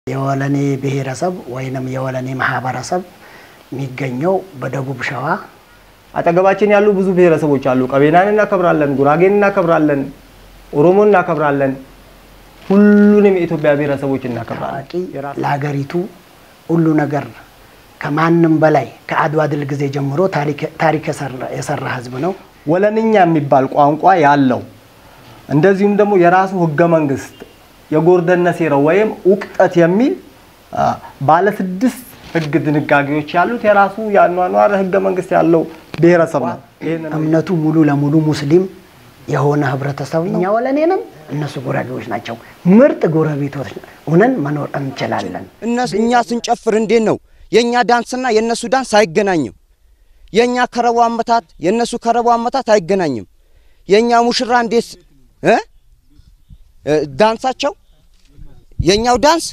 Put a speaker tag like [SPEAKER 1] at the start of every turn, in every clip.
[SPEAKER 1] የወለኔ ብሔረሰብ ወይንም የወለኔ ማህበረሰብ የሚገኘው በደቡብ ሸዋ
[SPEAKER 2] አጠገባችን ያሉ ብዙ ብሔረሰቦች አሉ። ቀቤናን እናከብራለን፣ ጉራጌን እናከብራለን፣ ኦሮሞን እናከብራለን። ሁሉንም የኢትዮጵያ ብሔረሰቦች እናከብራለን።
[SPEAKER 1] ታዋቂ ለሀገሪቱ ሁሉ ነገር ከማንም በላይ ከአድዋ ድል ጊዜ ጀምሮ ታሪክ የሰራ ህዝብ ነው።
[SPEAKER 2] ወለንኛ የሚባል ቋንቋ ያለው እንደዚሁም ደግሞ የራሱ ህገ መንግስት የጎርደነ ሴራው ወይም ውቅጠት የሚል ባለ ስድስት ህግ ድንጋጌዎች ያሉት የራሱ የአኗኗር ህገ መንግስት ያለው ብሔረሰብ ነው። ይህንን
[SPEAKER 1] እምነቱ ሙሉ ለሙሉ ሙስሊም የሆነ ህብረተሰብ ነው። እኛ ወለኔ ነን፣ እነሱ ጉራጌዎች ናቸው። ምርጥ ጎረቤቶች ሆነን መኖር እንችላለን።
[SPEAKER 3] እነሱ እኛ ስንጨፍር እንዴት ነው የእኛ ዳንስና የእነሱ ዳንስ አይገናኝም። የእኛ ከረቦ አመታት የእነሱ ከረቦ አመታት አይገናኝም። የእኛ ሙሽራ እንዴት እ ዳንሳቸው የእኛው ዳንስ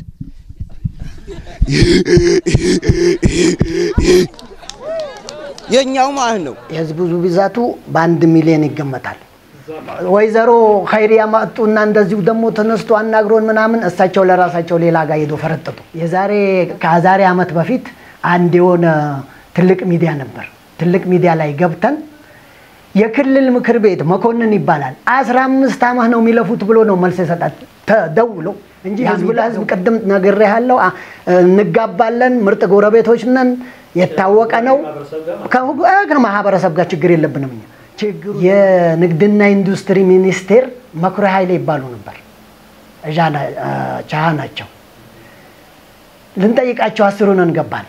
[SPEAKER 3] የእኛው ማለት ነው።
[SPEAKER 1] የህዝቡ ብዛቱ በአንድ ሚሊዮን ይገመታል። ወይዘሮ ኸይሪያ መጡና እንደዚሁ ደግሞ ተነስቶ አናግሮን ምናምን እሳቸው ለራሳቸው ሌላ ጋር ሄዶ ፈረጠጡ። የዛሬ ከዛሬ ዓመት በፊት አንድ የሆነ ትልቅ ሚዲያ ነበር። ትልቅ ሚዲያ ላይ ገብተን የክልል ምክር ቤት መኮንን ይባላል አስራ አምስት ዓመት ነው የሚለፉት ብሎ ነው መልስ የሰጣት ተደውሎ እንጂ ህዝብ ለህዝብ ቅድም ነግሬሃለሁ፣ እንጋባለን፣ ምርጥ ጎረቤቶች ነን፣ የታወቀ ነው። ከማህበረሰብ ጋር ችግር የለብንም እኛ ችግሩ የንግድና ኢንዱስትሪ ሚኒስቴር መኩሪያ ኃይሌ ይባሉ ነበር። እዣ ቻሃ ናቸው። ልንጠይቃቸው አስሩን እንገባል።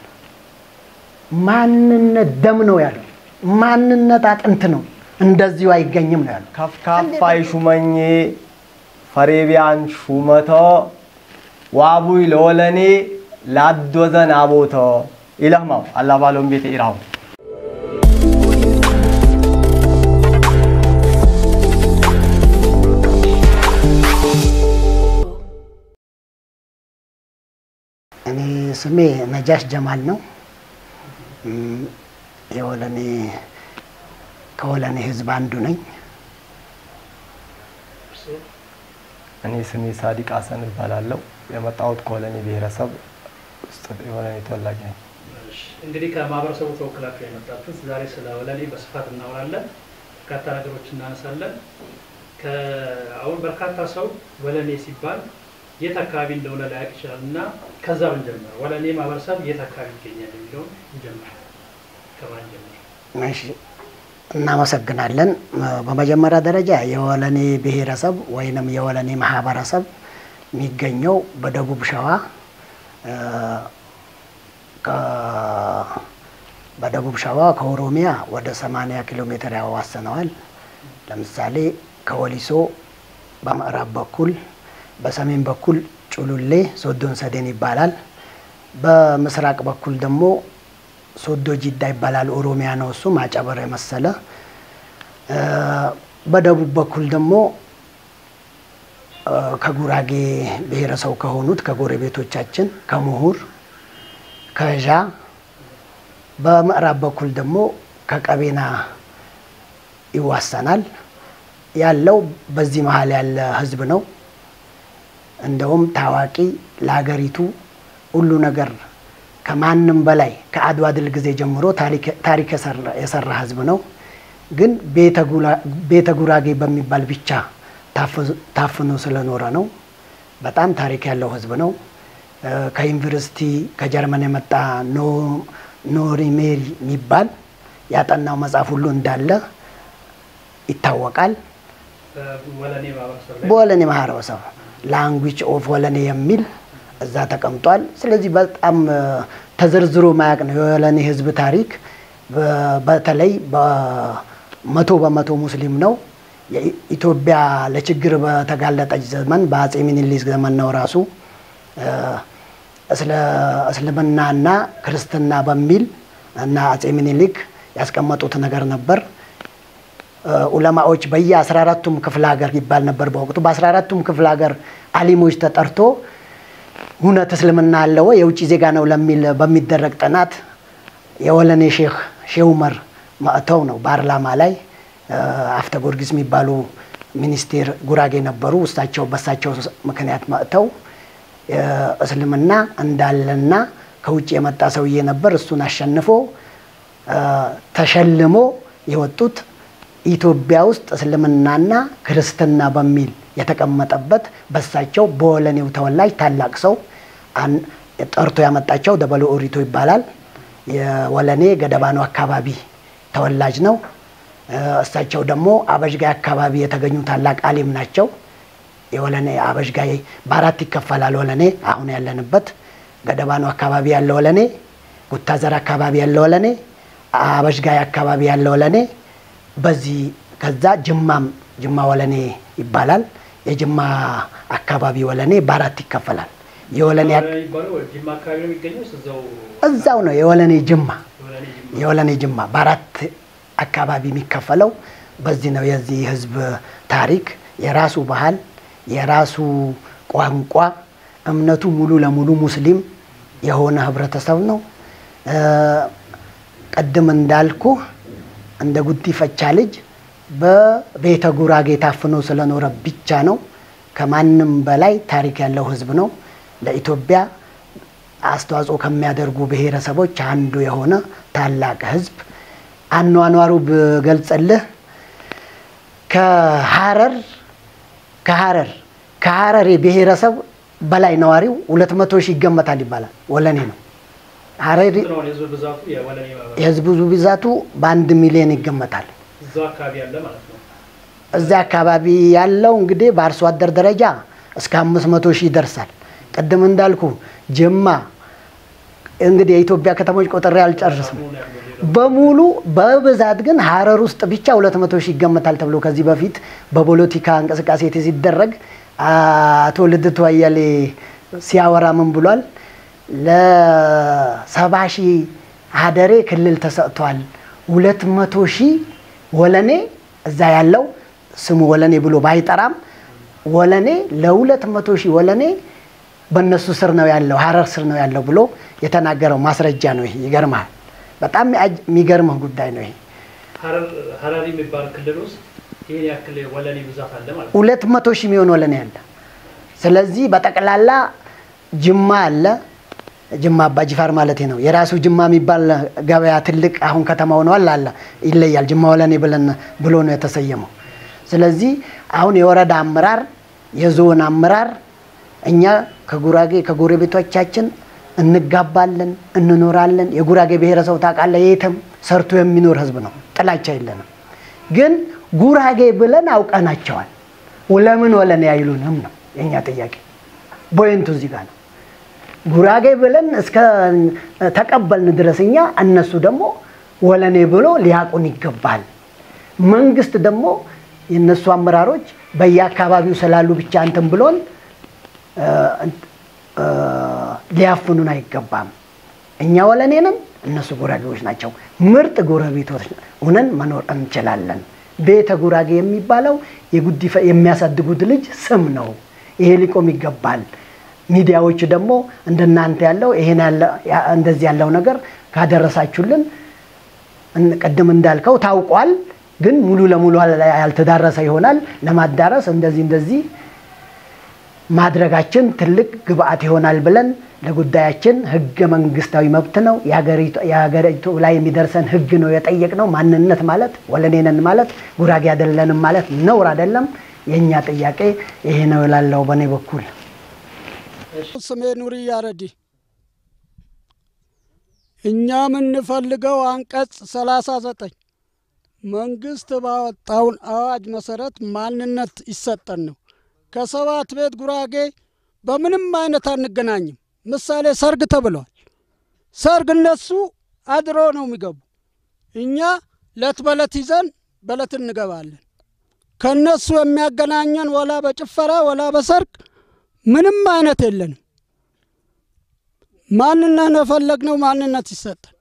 [SPEAKER 1] ማንነት ደም ነው ያሉ፣ ማንነት አጥንት ነው፣ እንደዚሁ አይገኝም ነው ያሉ።
[SPEAKER 2] ከፍካፋይ ሹመኜ ፈሬቢያን ሹመቶ ዋቡይ ለወለኔ ላዶዘን አቦቶ ኢለህማው አላባሎም ቤተ ኢራው
[SPEAKER 1] እኔ ስሜ ነጃሽ ጀማል ነው። የወለኔ ከወለኔ ህዝብ አንዱ ነኝ።
[SPEAKER 2] እኔ ስሜ ሳዲቅ ሀሰን እባላለሁ። የመጣሁት ከወለኔ ብሔረሰብ ውስጥ የወለኔ ተወላጅ ነኝ።
[SPEAKER 4] እንግዲህ ከማህበረሰቡ ተወክላችሁ የመጣችሁት ዛሬ ስለ ወለኔ በስፋት እናወራለን። በርካታ ነገሮች እናነሳለን። አሁን በርካታ ሰው ወለኔ ሲባል የት አካባቢ እንደሆነ ላያውቅ ይችላል እና ከዛ ብንጀምር ወለኔ ማህበረሰብ የት አካባቢ ይገኛል የሚለውን እንጀምር። ከማን ጀምር?
[SPEAKER 1] እሺ፣ እናመሰግናለን። በመጀመሪያ ደረጃ የወለኔ ብሔረሰብ ወይንም የወለኔ ማህበረሰብ የሚገኘው በደቡብ ሸዋ በደቡብ ሸዋ ከኦሮሚያ ወደ 80 ኪሎ ሜትር ያዋስነዋል። ለምሳሌ ከወሊሶ በምዕራብ በኩል በሰሜን በኩል ጩሉሌ ሶዶን ሰዴን ይባላል። በምስራቅ በኩል ደግሞ ሶዶ ጂዳ ይባላል። ኦሮሚያ ነው እሱ ማጨበር የመሰለ። በደቡብ በኩል ደግሞ ከጉራጌ ብሔረሰብ ከሆኑት ከጎረቤቶቻችን ከምሁር ከዣ፣ በምዕራብ በኩል ደግሞ ከቀቤና ይዋሰናል። ያለው በዚህ መሀል ያለ ህዝብ ነው። እንደውም ታዋቂ ለሀገሪቱ ሁሉ ነገር ከማንም በላይ ከአድዋ ድል ጊዜ ጀምሮ ታሪክ የሰራ ህዝብ ነው። ግን ቤተ ጉራጌ በሚባል ብቻ ታፍኖ ስለኖረ ነው። በጣም ታሪክ ያለው ህዝብ ነው። ከዩኒቨርሲቲ ከጀርመን የመጣ ኖሪ ሜሪ የሚባል ያጠናው መጽሐፍ ሁሉ እንዳለ ይታወቃል። በወለኔ ማህበረሰብ ላንጉጅ ኦፍ ወለኔ የሚል እዛ ተቀምጧል። ስለዚህ በጣም ተዘርዝሮ ማያቅ ነው የወለኔ ህዝብ ታሪክ። በተለይ በመቶ በመቶ ሙስሊም ነው። ኢትዮጵያ ለችግር በተጋለጠች ዘመን በአጼ ሚኒሊክ ዘመን ነው ራሱ እስልምናና ክርስትና በሚል እና አጼ ሚኒሊክ ያስቀመጡት ነገር ነበር። ኡለማዎች በየ 14ቱም ክፍለ ሀገር ይባል ነበር በወቅቱ። በ14ቱም ክፍለ ሀገር አሊሞች ተጠርቶ እውነት እስልምና አለ ወይ የውጭ ዜጋ ነው ለሚል በሚደረግ ጥናት የወለኔ ሼህ ሼህ ኡመር መጥተው ነው ፓርላማ ላይ አፍተ ጊዮርጊስ የሚባሉ ሚኒስቴር ጉራጌ ነበሩ። እሳቸው በሳቸው ምክንያት መጥተው እስልምና እንዳለና ከውጭ የመጣ ሰውዬ ነበር። እሱን አሸንፎ ተሸልሞ የወጡት ኢትዮጵያ ውስጥ እስልምናና ክርስትና በሚል የተቀመጠበት በሳቸው በወለኔው ተወላጅ ታላቅ ሰው ጠርቶ ያመጣቸው ደበሎ ኦሪቶ ይባላል። የወለኔ ገደባኑ አካባቢ ተወላጅ ነው። እሳቸው ደግሞ አበዥጋይ አካባቢ የተገኙ ታላቅ አሊም ናቸው። የወለኔ አበዥጋይ በአራት ይከፈላል። ወለኔ አሁን ያለንበት ገደባኑ አካባቢ ያለ ወለኔ፣ ጉታዘር አካባቢ ያለ ወለኔ፣ አበዥጋይ አካባቢ ያለ ወለኔ፣ በዚህ ከዛ ጅማም ጅማ ወለኔ ይባላል። የጅማ አካባቢ ወለኔ በአራት ይከፈላል። የወለኔ እዛው ነው የወለኔ ጅማ የወለኔ ጅማ በአራት አካባቢ የሚከፈለው በዚህ ነው። የዚህ ህዝብ ታሪክ የራሱ ባህል፣ የራሱ ቋንቋ፣ እምነቱ ሙሉ ለሙሉ ሙስሊም የሆነ ህብረተሰብ ነው። ቅድም እንዳልኩ እንደ ጉዲፈቻ ልጅ በቤተ ጉራጌ ታፍኖ ስለኖረ ብቻ ነው። ከማንም በላይ ታሪክ ያለው ህዝብ ነው። ለኢትዮጵያ አስተዋጽኦ ከሚያደርጉ ብሔረሰቦች አንዱ የሆነ ታላቅ ህዝብ አኗኗሩ ብገልጽልህ ከሀረር ከሀረር ከሀረር ብሔረሰብ በላይ ነዋሪው ሁለት መቶ ሺህ ይገመታል ይባላል። ወለኔ ነው። ሀረሪ የህዝቡ ብዛቱ በአንድ ሚሊዮን ይገመታል። እዚያ አካባቢ ያለው እንግዲህ በአርሶ አደር ደረጃ እስከ አምስት መቶ ሺህ ይደርሳል። ቅድም እንዳልኩ ጅማ እንግዲህ የኢትዮጵያ ከተሞች ቆጥሬ አልጨርስም በሙሉ በብዛት ግን ሀረር ውስጥ ብቻ ሁለት መቶ ሺህ ይገመታል ተብሎ ከዚህ በፊት በፖለቲካ እንቅስቃሴ ሲደረግ አቶ ልደቱ አያሌ ሲያወራ ምን ብሏል? ለሰባ ሺህ ሀደሬ ክልል ተሰጥቷል። ሁለት መቶ ሺህ ወለኔ እዛ ያለው ስሙ ወለኔ ብሎ ባይጠራም ወለኔ ለሁለት መቶ ሺህ ወለኔ በእነሱ ስር ነው ያለው ሀረር ስር ነው ያለው ብሎ የተናገረው ማስረጃ ነው። ይሄ ይገርማል። በጣም የሚገርምህ ጉዳይ ነው ይሄ።
[SPEAKER 4] ሀረሪ የሚባል ክልል ውስጥ ይህን ያክል ወለኔ ብዛት አለ ማለት ነው።
[SPEAKER 1] ሁለት መቶ ሺህ የሚሆን ወለኔ አለ። ስለዚህ በጠቅላላ ጅማ አለ። ጅማ አባ ጅፋር ማለት ነው። የራሱ ጅማ የሚባል ገበያ ትልቅ አሁን ከተማ ሆነዋል አለ ይለያል። ጅማ ወለኔ ብለን ብሎ ነው የተሰየመው። ስለዚህ አሁን የወረዳ አመራር፣ የዞን አመራር እኛ ከጉራጌ ከጎረቤቶቻችን እንጋባለን፣ እንኖራለን። የጉራጌ ብሔረሰብ ታውቃለህ፣ የትም ሰርቶ የሚኖር ህዝብ ነው። ጥላቻ የለንም። ግን ጉራጌ ብለን አውቀናቸዋል። ለምን ወለኔ አይሉንም ነው የእኛ ጥያቄ። ቦይንቱ እዚህ ጋር ነው። ጉራጌ ብለን እስከ ተቀበልን ድረስ እኛ እነሱ ደግሞ ወለኔ ብሎ ሊያቁን ይገባል። መንግስት ደግሞ የእነሱ አመራሮች በየአካባቢው ስላሉ ብቻ እንትን ብሎን ሊያፍኑን አይገባም። እኛ ወለኔንም እነሱ ጉራጌዎች ናቸው። ምርጥ ጎረቤቶች ሁነን መኖር እንችላለን። ቤተ ጉራጌ የሚባለው የሚያሳድጉት ልጅ ስም ነው። ይሄ ሊቆም ይገባል። ሚዲያዎች ደግሞ እንደናንተ ያለው ይሄን እንደዚህ ያለው ነገር ካደረሳችሁልን ቅድም እንዳልከው ታውቋል፣ ግን ሙሉ ለሙሉ ያልተዳረሰ ይሆናል። ለማዳረስ እንደዚህ እንደዚህ ማድረጋችን ትልቅ ግብአት ይሆናል ብለን ለጉዳያችን ህገ መንግስታዊ መብት ነው የሀገሪቱ ላይ የሚደርሰን ህግ ነው የጠየቅነው። ማንነት ማለት ወለኔነን ማለት ጉራጌ አይደለንም ማለት ነውር አይደለም። የእኛ ጥያቄ ይሄ ነው እላለሁ በእኔ በኩል።
[SPEAKER 5] ስሜ ኑሪ ያረዲ። እኛ የምንፈልገው አንቀጽ ሰላሳ ዘጠኝ መንግስት ባወጣውን አዋጅ መሰረት ማንነት ይሰጠን ነው። ከሰባት ቤት ጉራጌ በምንም አይነት አንገናኝም። ምሳሌ ሰርግ ተብሏል። ሰርግ እነሱ አድሮ ነው የሚገቡ፣ እኛ ለት በለት ይዘን በለት እንገባለን። ከእነሱ የሚያገናኘን ወላ በጭፈራ ወላ በሰርግ ምንም አይነት የለንም። ማንነት የፈለግነው ማንነት ይሰጠን።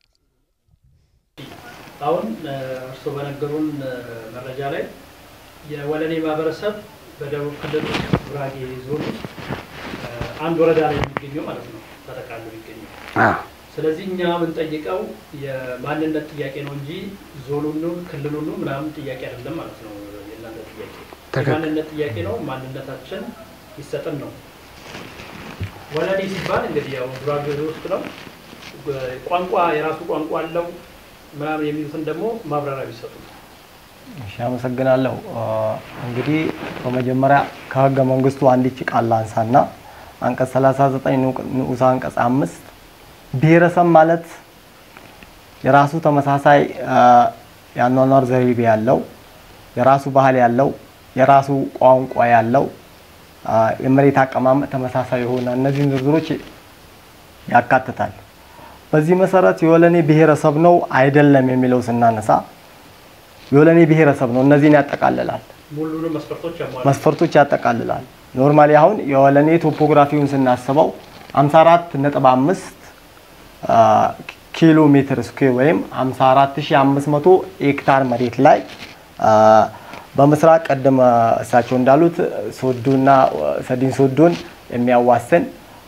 [SPEAKER 4] አሁን እርስዎ በነገሩን መረጃ ላይ የወለኔ ማህበረሰብ በደቡብ ክልል ጉራጌ ዞን ውስጥ አንድ ወረዳ ላይ የሚገኘው ማለት ነው ተጠቃሎ የሚገኘው። ስለዚህ እኛ የምንጠይቀው የማንነት ጥያቄ ነው እንጂ ዞኑንም ክልሉንም ምናምን ጥያቄ አይደለም ማለት ነው። የእናንተ ጥያቄ የማንነት ጥያቄ ነው። ማንነታችን ይሰጠን ነው። ወለኔ ሲባል እንግዲህ ያው ጉራጌ ውስጥ ነው። ቋንቋ የራሱ ቋንቋ አለው ምናምን የሚሉትን ደግሞ ማብራሪያ ቢሰጡ።
[SPEAKER 2] እሺ አመሰግናለሁ። እንግዲህ በመጀመሪያ ከህገ መንግስቱ አንዲች ቃል ላንሳና አንቀጽ 39 ንዑስ አንቀጽ አምስት ብሔረሰብ ማለት የራሱ ተመሳሳይ የአኗኗር ዘይቤ ያለው የራሱ ባህል ያለው የራሱ ቋንቋ ያለው የመሬት አቀማመጥ ተመሳሳይ የሆነ እነዚህን ዝርዝሮች ያካትታል። በዚህ መሰረት የወለኔ ብሔረሰብ ነው አይደለም የሚለው ስናነሳ የወለኔ ብሔረሰብ ነው እነዚህን ያጠቃልላል።
[SPEAKER 4] ሙሉንም መስፈርቶች ያሟላል።
[SPEAKER 2] መስፈርቶች ያጠቃልላል። ኖርማሊ አሁን የወለኔ ቶፖግራፊውን ስናስበው 54 ነጥብ 5 ኪሎ ሜትር ስኩዌር ወይም 54500 ሄክታር መሬት ላይ በምስራቅ ቀደም እሳቸው እንዳሉት ሶዶና ሰዲን ሶዶን የሚያዋስን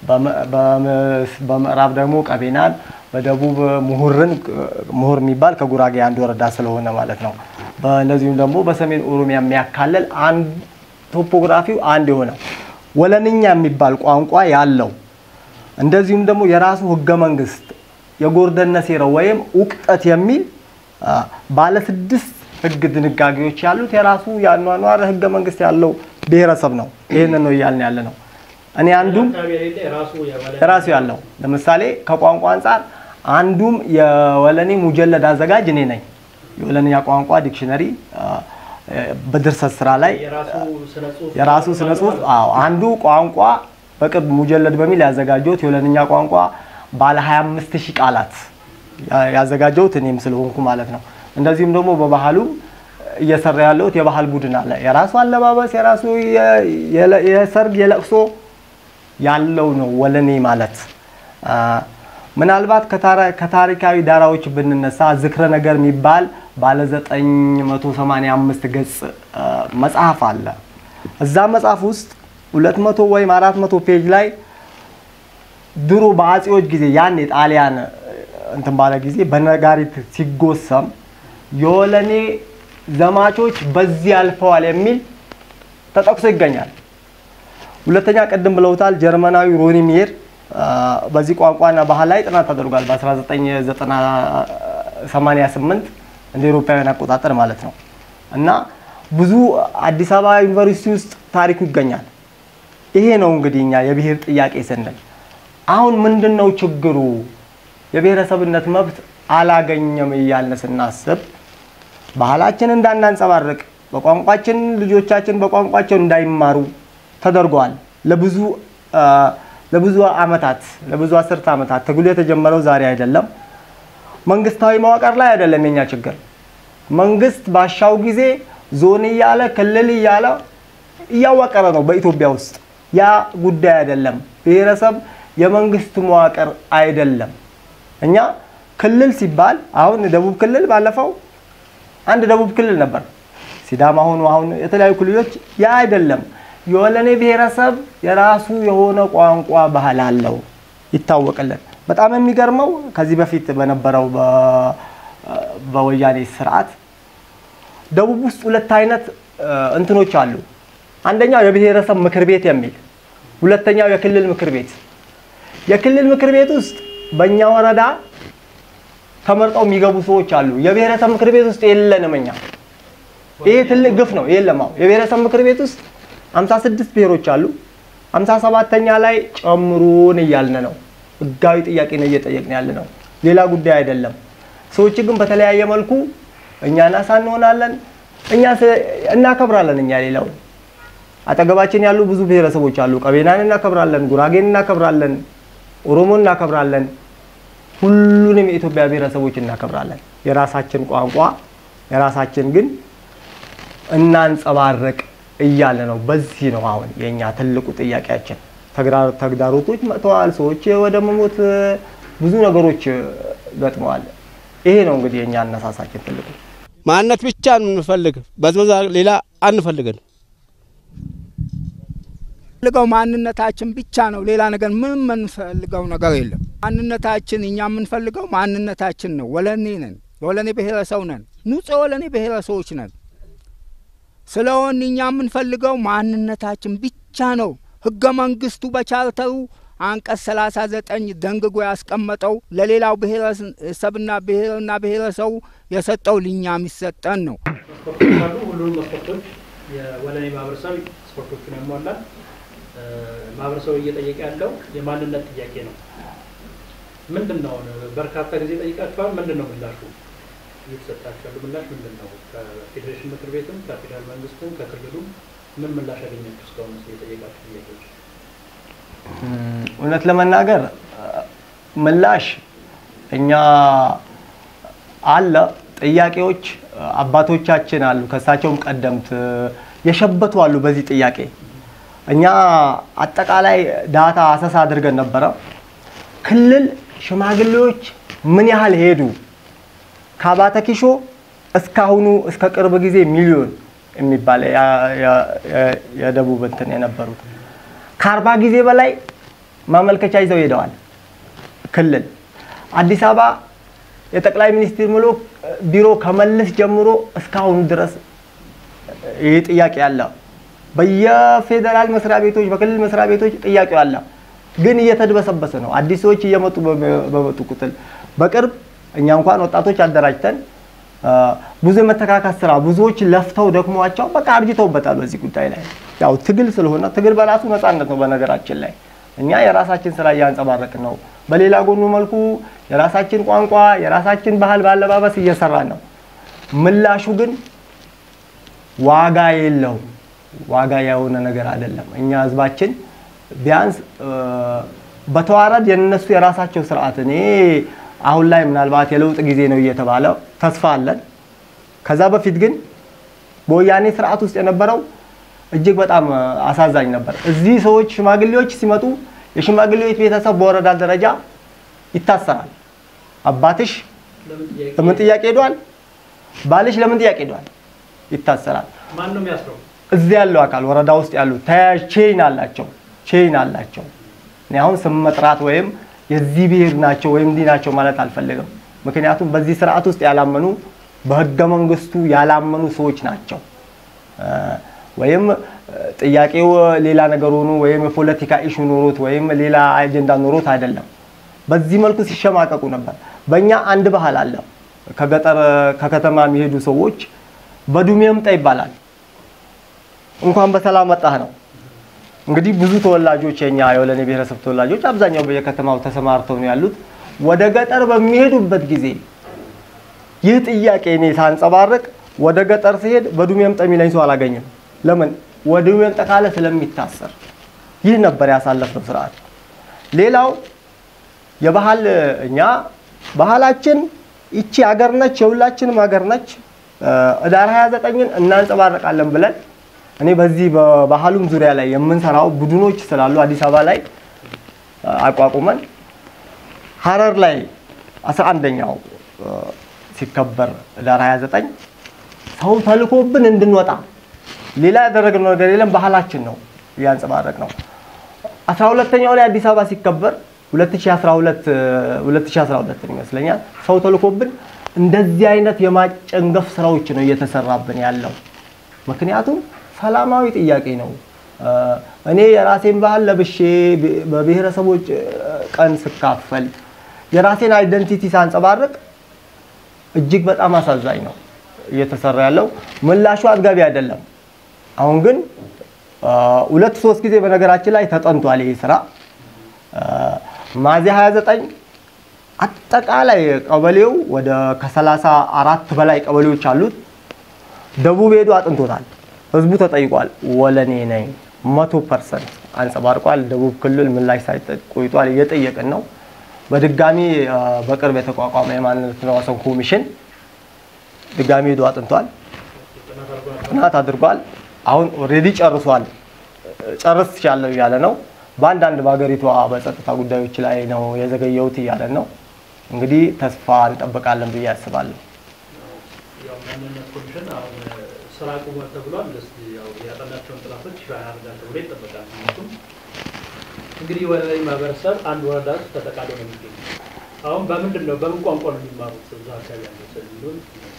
[SPEAKER 2] በምዕራብ ደግሞ ቀቤናን በደቡብ ምሁርን ምሁር የሚባል ከጉራጌ አንድ ወረዳ ስለሆነ ማለት ነው። በእነዚሁም ደግሞ በሰሜን ኦሮሚያ የሚያካልል አንድ ቶፖግራፊው አንድ የሆነ ወለንኛ የሚባል ቋንቋ ያለው እንደዚሁም ደግሞ የራሱ ህገ መንግስት የጎርደነ ሴራው ወይም ውቅጠት የሚል ባለ ስድስት ህግ ድንጋጌዎች ያሉት የራሱ የአኗኗር ህገ መንግስት ያለው ብሔረሰብ ነው። ይህንን ነው እያልን ያለ ነው። እኔ አንዱም
[SPEAKER 4] አካባቢ የሌለ የራሱ የወለኔ
[SPEAKER 2] የራሱ ያለው ለምሳሌ ከቋንቋ አንጻር አንዱም የወለኔ ሙጀለድ አዘጋጅ እኔ ነኝ። የወለንኛ ቋንቋ ዲክሽነሪ በድርሰት ስራ ላይ
[SPEAKER 4] የራሱ ስነ ጽሁፍ
[SPEAKER 2] የራሱ ስነ ጽሁፍ አዎ፣ አንዱ ቋንቋ በቅርብ ሙጀለድ በሚል ያዘጋጀሁት የወለንኛ ቋንቋ ባለ 25 ሺህ ቃላት ያዘጋጀሁት እኔም ስለሆንኩ ማለት ነው። እንደዚሁም ደግሞ በባህሉ እየሰራ ያለሁት የባህል ቡድን አለ። የራሱ አለባበስ፣ የራሱ የሰርግ የለቅሶ ያለው ነው ወለኔ ማለት። ምናልባት ከታሪካዊ ዳራዎች ብንነሳ ዝክረ ነገር የሚባል ባለ 985 ገጽ መጽሐፍ አለ። እዛ መጽሐፍ ውስጥ 200 ወይም 400 ፔጅ ላይ ድሮ በአጼዎች ጊዜ ያን የጣሊያን እንትን ባለ ጊዜ በነጋሪት ሲጎሰም የወለኔ ዘማቾች በዚህ አልፈዋል የሚል ተጠቅሶ ይገኛል። ሁለተኛ ቅድም ብለውታል፣ ጀርመናዊ ሮኒ ሚር በዚህ ቋንቋና ባህል ላይ ጥናት ተደርጓል በ1988 እንደ ኤሮፓውያን አቆጣጠር ማለት ነው። እና ብዙ አዲስ አበባ ዩኒቨርሲቲ ውስጥ ታሪኩ ይገኛል። ይሄ ነው እንግዲህ እኛ የብሔር ጥያቄ ስንል አሁን ምንድን ነው ችግሩ? የብሔረሰብነት መብት አላገኘም እያልን ስናስብ ባህላችን እንዳናንጸባርቅ በቋንቋችን ልጆቻችን በቋንቋቸው እንዳይማሩ ተደርገዋል። ለብዙ ለብዙ አመታት ለብዙ አስርተ ዓመታት ትግሉ የተጀመረው ዛሬ አይደለም። መንግስታዊ መዋቅር ላይ አይደለም የኛ ችግር። መንግስት ባሻው ጊዜ ዞን እያለ ክልል እያለ እያዋቀረ ነው በኢትዮጵያ ውስጥ። ያ ጉዳይ አይደለም። ብሔረሰብ የመንግስት መዋቅር አይደለም። እኛ ክልል ሲባል አሁን ደቡብ ክልል ባለፈው አንድ ደቡብ ክልል ነበር። ሲዳማ ሆኑ አሁን የተለያዩ ክልሎች ያ አይደለም። የወለኔ ብሔረሰብ የራሱ የሆነ ቋንቋ ባህል አለው ይታወቅልን። በጣም የሚገርመው ከዚህ በፊት በነበረው በወያኔ ስርዓት ደቡብ ውስጥ ሁለት አይነት እንትኖች አሉ። አንደኛው የብሔረሰብ ምክር ቤት የሚል ሁለተኛው የክልል ምክር ቤት። የክልል ምክር ቤት ውስጥ በእኛ ወረዳ ተመርጠው የሚገቡ ሰዎች አሉ። የብሔረሰብ ምክር ቤት ውስጥ የለንም እኛ። ይሄ ትልቅ ግፍ ነው። የለም አሁን የብሔረሰብ ምክር ቤት ውስጥ 56 ብሔሮች አሉ። 57ተኛ ላይ ጨምሩን እያልን ነው። ህጋዊ ጥያቄ ነው እየጠየቅን ያለ ነው። ሌላ ጉዳይ አይደለም። ሰዎች ግን በተለያየ መልኩ እኛ ናሳ እንሆናለን፣ እኛ እናከብራለን። እኛ ሌላውን አጠገባችን ያሉ ብዙ ብሔረሰቦች አሉ። ቀቤናን እናከብራለን፣ ጉራጌን እናከብራለን፣ ኦሮሞን እናከብራለን። ሁሉንም የኢትዮጵያ ብሔረሰቦች እናከብራለን። የራሳችን ቋንቋ የራሳችን ግን እናንጸባረቅ እያለ ነው። በዚህ ነው አሁን የእኛ ትልቁ ጥያቄያችን። ተግዳሮቶች መጥተዋል። ሰዎች ወደ መሞት ብዙ ነገሮች ገጥመዋል። ይሄ ነው እንግዲህ የእኛ አነሳሳችን ትልቁ
[SPEAKER 6] ማንነት ብቻ ነው የምንፈልግ፣ በዝበዛ ሌላ አንፈልግን።
[SPEAKER 5] ፈልገው ማንነታችን ብቻ ነው። ሌላ ነገር ምንም የምንፈልገው ነገር የለም። ማንነታችን እኛ የምንፈልገው ማንነታችን ነው። ወለኔ ነን፣ የወለኔ ብሔረሰብ ነን፣ ንጹህ የወለኔ ብሔረሰቦች ነን። ስለሆን እኛ የምንፈልገው ማንነታችን ብቻ ነው። ህገ መንግስቱ በቻርተሩ
[SPEAKER 7] አንቀጽ ሰላሳ ዘጠኝ ደንግጎ ያስቀመጠው ለሌላው ብሔረሰብና ብሔርና ብሔረሰቡ የሰጠው ልኛ የሚሰጠን ነው።
[SPEAKER 4] መስፈርቶች አሉ። ሁሉንም መስፈርቶች የወለኔ ማህበረሰብ መስፈርቶቹን ያሟላል። እ፣ ማህበረሰቡ እየጠየቀ ያለው የማንነት ጥያቄ ነው። ምንድን ነው? በርካታ ጊዜ ጠይቃችኋል። ምንድን ነው ምላሹ? እየተሰጣችሁ ያሉ ምላሽ ምንድን ነው? ከፌዴሬሽን ምክር ቤትም ከፌዴራል መንግስትም ከክልሉም ምን ምላሽ ያገኛችሁ እስካሁን የጠየቃችሁ ጥያቄዎች?
[SPEAKER 2] እም፣ እውነት ለመናገር እ፣ ምላሽ እኛ አለ ጥያቄዎች እ፣ አባቶቻችን አሉ ከእሳቸውም ቀደምት እ፣ የሸበቱ አሉ በዚህ ጥያቄ እኛ አጠቃላይ ዳታ አሰሳ አድርገን ነበረ ክልል ሽማግሌዎች ምን ያህል ሄዱ ከአባተ ኪሾ እስካሁኑ እስከ ቅርብ ጊዜ ሚሊዮን የሚባል ያ- ያ- ያ- የደቡብ እንትን የነበሩት ከአርባ ጊዜ በላይ ማመልከቻ ይዘው ሄደዋል። ክልል አዲስ አበባ የጠቅላይ ሚኒስትር ምሎ ቢሮ ከመለስ ጀምሮ እስካሁኑ ድረስ ይህ ጥያቄ አለ። በየፌዴራል መስሪያ ቤቶች፣ በክልል መስሪያ ቤቶች ጥያቄው አለ፣ ግን እየተድበሰበሰ ነው። አዲስ ሰዎች እየመጡ በመ- በመጡ ቁጥር በቅርብ እኛ እንኳን ወጣቶች አደራጅተን አ፣ ብዙ የመተካካት ስራ ብዙዎች ለፍተው ደክሟቸው በቃ አርጅተውበታል። በዚህ ጉዳይ ላይ ያው ትግል ስለሆነ ትግል በራሱ ነፃነት ነው። በነገራችን ላይ እኛ የራሳችን ስራ እያንጸባረቅን ነው። በሌላ ጎኑ መልኩ የራሳችን ቋንቋ፣ የራሳችን ባህል ባለባበስ እየሰራን ነው። ምላሹ ግን ዋጋ የለውም። ዋጋ የሆነ ነገር አይደለም። እኛ ህዝባችን ቢያንስ እ፣ በተዋረድ የነሱ የራሳቸው ስርዓት እኔ አሁን ላይ ምናልባት የለውጥ ጊዜ ነው እየተባለ ተስፋ አለን። ከዛ በፊት ግን በወያኔ ስርዓት ውስጥ የነበረው እጅግ በጣም እ፣ አሳዛኝ ነበር። እዚህ ሰዎች ሽማግሌዎች ሲመጡ የሽማግሌዎች ቤተሰብ በወረዳ ደረጃ ይታሰራል። አባትሽ
[SPEAKER 4] ለምን ጥያቄ
[SPEAKER 2] ለምን ጥያቄ ሄዷል? ባልሽ ለምን ጥያቄ ሄዷል? ይታሰራል።
[SPEAKER 4] ማን ነው የሚያስረው?
[SPEAKER 2] እዚህ ያለው አካል ወረዳ ውስጥ ያሉ ተያያዥ ቼይን አላቸው ቼይን አላቸው። እኔ አሁን ስም መጥራት ወይም የዚህ ብሔር ናቸው ወይም እንዲህ ናቸው ማለት አልፈልግም። ምክንያቱም በዚህ ስርዓት ውስጥ ያላመኑ በህገ መንግስቱ ያላመኑ ሰዎች ናቸው። እ፣ ወይም እ፣ ጥያቄው ሌላ ነገር ሆኖ ወይም የፖለቲካ ኢሹ ኖሮት ወይም ሌላ አጀንዳ ኖሮት አይደለም። በዚህ መልኩ ሲሸማቀቁ ነበር። በእኛ አንድ ባህል አለ። ከገጠር ከከተማ የሚሄዱ ሰዎች በዱሜ ምጣ ይባላል። እንኳን በሰላም መጣህ ነው። እንግዲህ ብዙ ተወላጆች የኛ የወለኔ ብሔረሰብ ተወላጆች አብዛኛው በየከተማው ተሰማርተው ነው ያሉት። ወደ ገጠር በሚሄዱበት ጊዜ ይህ ጥያቄ እኔ ሳንጸባርቅ ወደ ገጠር ሲሄድ በዱሜ ምጣ የሚለኝ ሰው አላገኝም። ለምን? ወደ ዱሜ ምጣ ካለ ስለሚታሰር። ይህ ነበር ያሳለፍነው ስርዓት። ሌላው የባህል እኛ ባህላችን ይቺ ሀገር ነች፣ የሁላችንም ሀገር ነች። እ፣ ህዳር 29ን እናንጸባርቃለን ብለን እኔ በዚህ በባህሉም ዙሪያ ላይ የምንሰራው ቡድኖች ስላሉ አዲስ አበባ ላይ እ፣ አቋቁመን ሀረር ላይ 11ኛው እ፣ ሲከበር ህዳር 29 ሰው ተልኮብን እንድንወጣ ሌላ ያደረግነው ነገር የለም። ባህላችን ነው እያንጸባረቅ ነው። 12ኛው ላይ አዲስ አበባ ሲከበር 2012 እ፣ 2012 ይመስለኛል ሰው ተልኮብን እንደዚህ አይነት የማጨንገፍ ስራዎች ነው እየተሰራብን ያለው። ምክንያቱም ሰላማዊ ጥያቄ ነው። እ፣ እኔ የራሴን ባህል ለብሼ ብ- በብሔረሰቦች እ፣ ቀን ስካፈል የራሴን አይደንቲቲ ሳንጸባርቅ እጅግ በጣም አሳዛኝ ነው እየተሰራ ያለው። ምላሹ አጥጋቢ አይደለም። አሁን ግን አ፣ ሁለት ሶስት ጊዜ በነገራችን ላይ ተጠንቷል ይህ ስራ አ፣ ሚያዝያ 29 አጠቃላይ ቀበሌው ወደ ከሰላሳ አራት በላይ ቀበሌዎች አሉት። ደቡብ ሄዶ አጥንቶታል። ህዝቡ ተጠይቋል። ወለኔ ነኝ መቶ ፐርሰንት አንጸባርቋል። ደቡብ ክልል ምላሽ ሳይሰጥ ቆይቷል። እየጠየቅን ነው። በድጋሚ አ፣ በቅርብ የተቋቋመ የማንነትና ወሰን ኮሚሽን ድጋሚ ሄዶ አጥንቷል። ጥናት አድርጓል። አሁን ኦልሬዲ ጨርሷል። ጨርስ ትችላለሁ እያለ ነው። በአንዳንድ በሀገሪቷ በጸጥታ ጉዳዮች ላይ ነው የዘገየሁት እያለ ነው። እንግዲህ ተስፋ እንጠብቃለን ብዬ አስባለሁ።
[SPEAKER 4] ያው ማንነት ኮሚሽን አሁን ስራ አቁሟል ተብሏል። እስኪ ያው ያጠናቸውን ጥናቶች ይፋ ያደርጋል ተብሎ ይጠበቃል። ምክንያቱም እንግዲህ ወለኔ ማህበረሰብ አንድ ወረዳ ውስጥ ተጠቃሎ ነው የሚገኙ። አሁን በምንድን ነው በምን ቋንቋ ነው የሚማሩት እዛ አካባቢ ያለው ሰው የሚሆን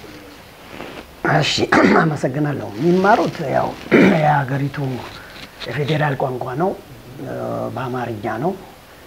[SPEAKER 1] እሺ አመሰግናለሁ። የሚማሩት ያው የሀገሪቱ የፌዴራል ቋንቋ ነው፣ እ፣ በአማርኛ ነው።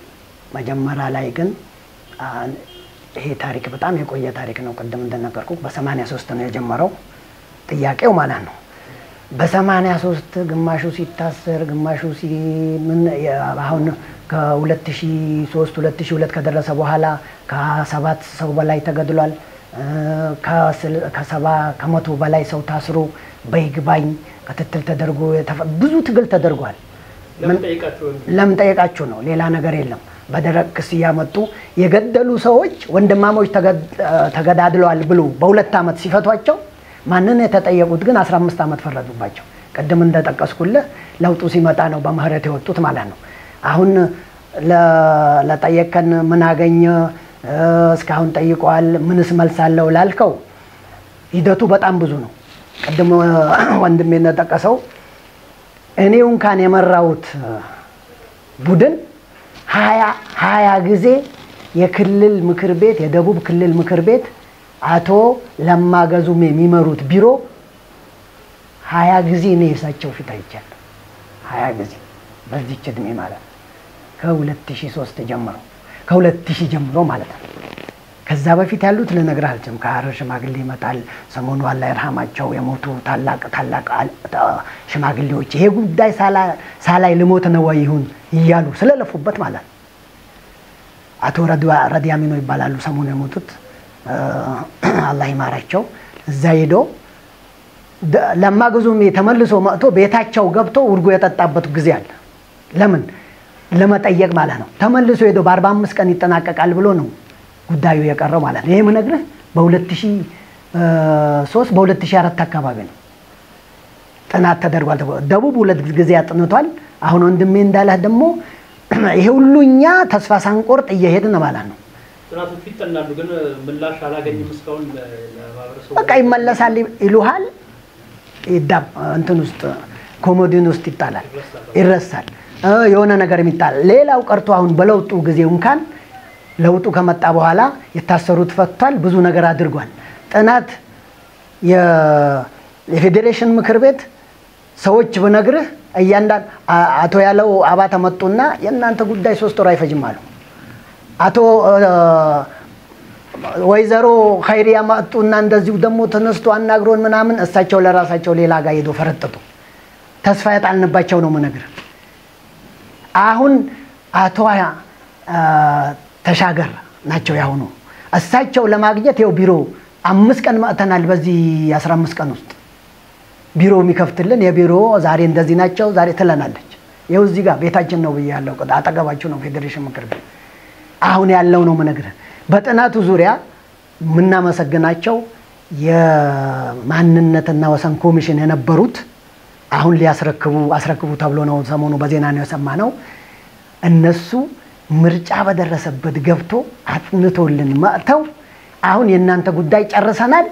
[SPEAKER 1] መጀመሪያ ላይ ግን አ፣ ይሄ ታሪክ በጣም የቆየ ታሪክ ነው። ቅድም እንደነገርኩ በሰማንያ ሶስት ነው የጀመረው ጥያቄው ማለት ነው። በሰማንያ ሶስት ግማሹ ሲታሰር ግማሹ ሲ ምን የ- አሁን ከ2003 2002 ከደረሰ በኋላ ከሰባት ሰው በላይ ተገድሏል። እ፣ ከስል- ከሰባ ከመቶ በላይ ሰው ታስሮ በይግባኝ ክትትል ተደርጎ የተፈ- ብዙ ትግል ተደርጓል።
[SPEAKER 4] ለምን ጠይቃችሁ
[SPEAKER 1] ለምን ጠየቃችሁ ነው። ሌላ ነገር የለም። በደረቅ ክስ እያመጡ የገደሉ ሰዎች ወንድማሞች ተገድ- ተገዳድለዋል ብሎ በሁለት ዓመት ሲፈቷቸው ማንን የተጠየቁት ግን 15 ዓመት ፈረዱባቸው። ቅድም እንደጠቀስኩልህ ለውጡ ሲመጣ ነው በምህረት የወጡት ማለት ነው። አሁን ለ- ለጠየቀን ምን አገኘ እ፣ እስካሁን ጠይቀዋል፣ ምንስ መልስ አለው ላልከው ሂደቱ በጣም ብዙ ነው። ቅድም ወንድሜ እንደጠቀሰው እኔው እንኳን የመራሁት ቡድን ሀያ ሀያ ጊዜ የክልል ምክር ቤት የደቡብ ክልል ምክር ቤት አቶ ለማ ገዙም የሚመሩት ቢሮ ሀያ ጊዜ እኔ የእሳቸው ፊት አይቻለሁ። ሀያ ጊዜ በዚች እድሜ ማለት ነው። ከ2003 ጀምሮ ከ2000 ጀምሮ ማለት ነው። ከዛ በፊት ያሉት ልነግርህ አልችልም። ከሀረር ሽማግሌ ይመጣል። ሰሞኑ አላህ ይርሃማቸው የሞቱ ታላቅ ታላቅ አል- ታ- ሽማግሌዎች ይሄ ጉዳይ ሳላ- ሳላይ ልሞት ነው ወይ ይሁን እያሉ ስለለፉበት ማለት ነው። አቶ ረድዋ- ረዲያሚኖ ይባላሉ ሰሞኑ የሞቱት እ፣ አላህ ይማራቸው። እዛ ሄዶ ደ- ለማ ግዙሜ ተመልሶ መጥቶ ቤታቸው ገብቶ ውርጎ የጠጣበት ጊዜ አለ። ለምን ለመጠየቅ ማለት ነው። ተመልሶ ሄዶ በአርባ አምስት ቀን ይጠናቀቃል ብሎ ነው ጉዳዩ የቀረው ማለት ነው። ይሄ ምነግርህ በ2003 በ2004 አካባቢ ነው ጥናት ተደርጓል። ተብሎ ደቡብ ሁለት ጊዜ አጥንቷል። አሁን ወንድሜ እንዳለህ ደግሞ ይሄ ሁሉ እኛ ተስፋ ሳንቆርጥ እየሄድን ማለት ነው።
[SPEAKER 4] ጥናቶቹ ይጠናሉ፣ ግን ምላሽ አላገኝም እስካሁን ለ- ለማህበረሰቡ
[SPEAKER 1] በቃ ይመለሳል ይሉሃል። ይዳብ እንትን ውስጥ ኮሞዲን ውስጥ ይጣላል፣ ይረሳል። እ የሆነ ነገር ይጣላል። ሌላው ቀርቶ አሁን በለውጡ ጊዜ እንኳን ለውጡ ከመጣ በኋላ የታሰሩት ፈቷል፣ ብዙ ነገር አድርጓል። ጥናት የ- የፌዴሬሽን ምክር ቤት ሰዎች ብነግርህ እያንዳንድ አ- አቶ ያለው አባተ መጡና የእናንተ ጉዳይ ሶስት ወር አይፈጅም አሉ። አቶ እ፣ ወይዘሮ ኸይሪያ መጡና እንደዚሁ ደግሞ ተነስቶ አናግሮን ምናምን እሳቸው ለራሳቸው ሌላ ጋር ሄዶ ፈረጠጡ። ተስፋ ያጣልንባቸው ነው ምነግር። አሁን አቶ አ፣ ተሻገር ናቸው ያሁኑ። እሳቸው ለማግኘት ይኸው ቢሮ አምስት ቀን መጥተናል። በዚህ አስራ አምስት ቀን ውስጥ ቢሮ የሚከፍትልን የቢሮ ዛሬ እንደዚህ ናቸው ዛሬ ትለናለች። ይኸው እዚህ ጋር ቤታችን ነው ብዬ ያለው አጠገባችሁ ነው ፌዴሬሽን ምክር ቤት አሁን ያለው ነው ምነግርህ። በጥናቱ ዙሪያ የምናመሰግናቸው የማንነትና ወሰን ኮሚሽን የነበሩት አሁን ሊያስረክቡ አስረክቡ ተብሎ ነው ሰሞኑ በዜና ነው የሰማነው። እነሱ ምርጫ በደረሰበት ገብቶ አጥንቶልን መጥተው አሁን የእናንተ ጉዳይ ጨርሰናል፣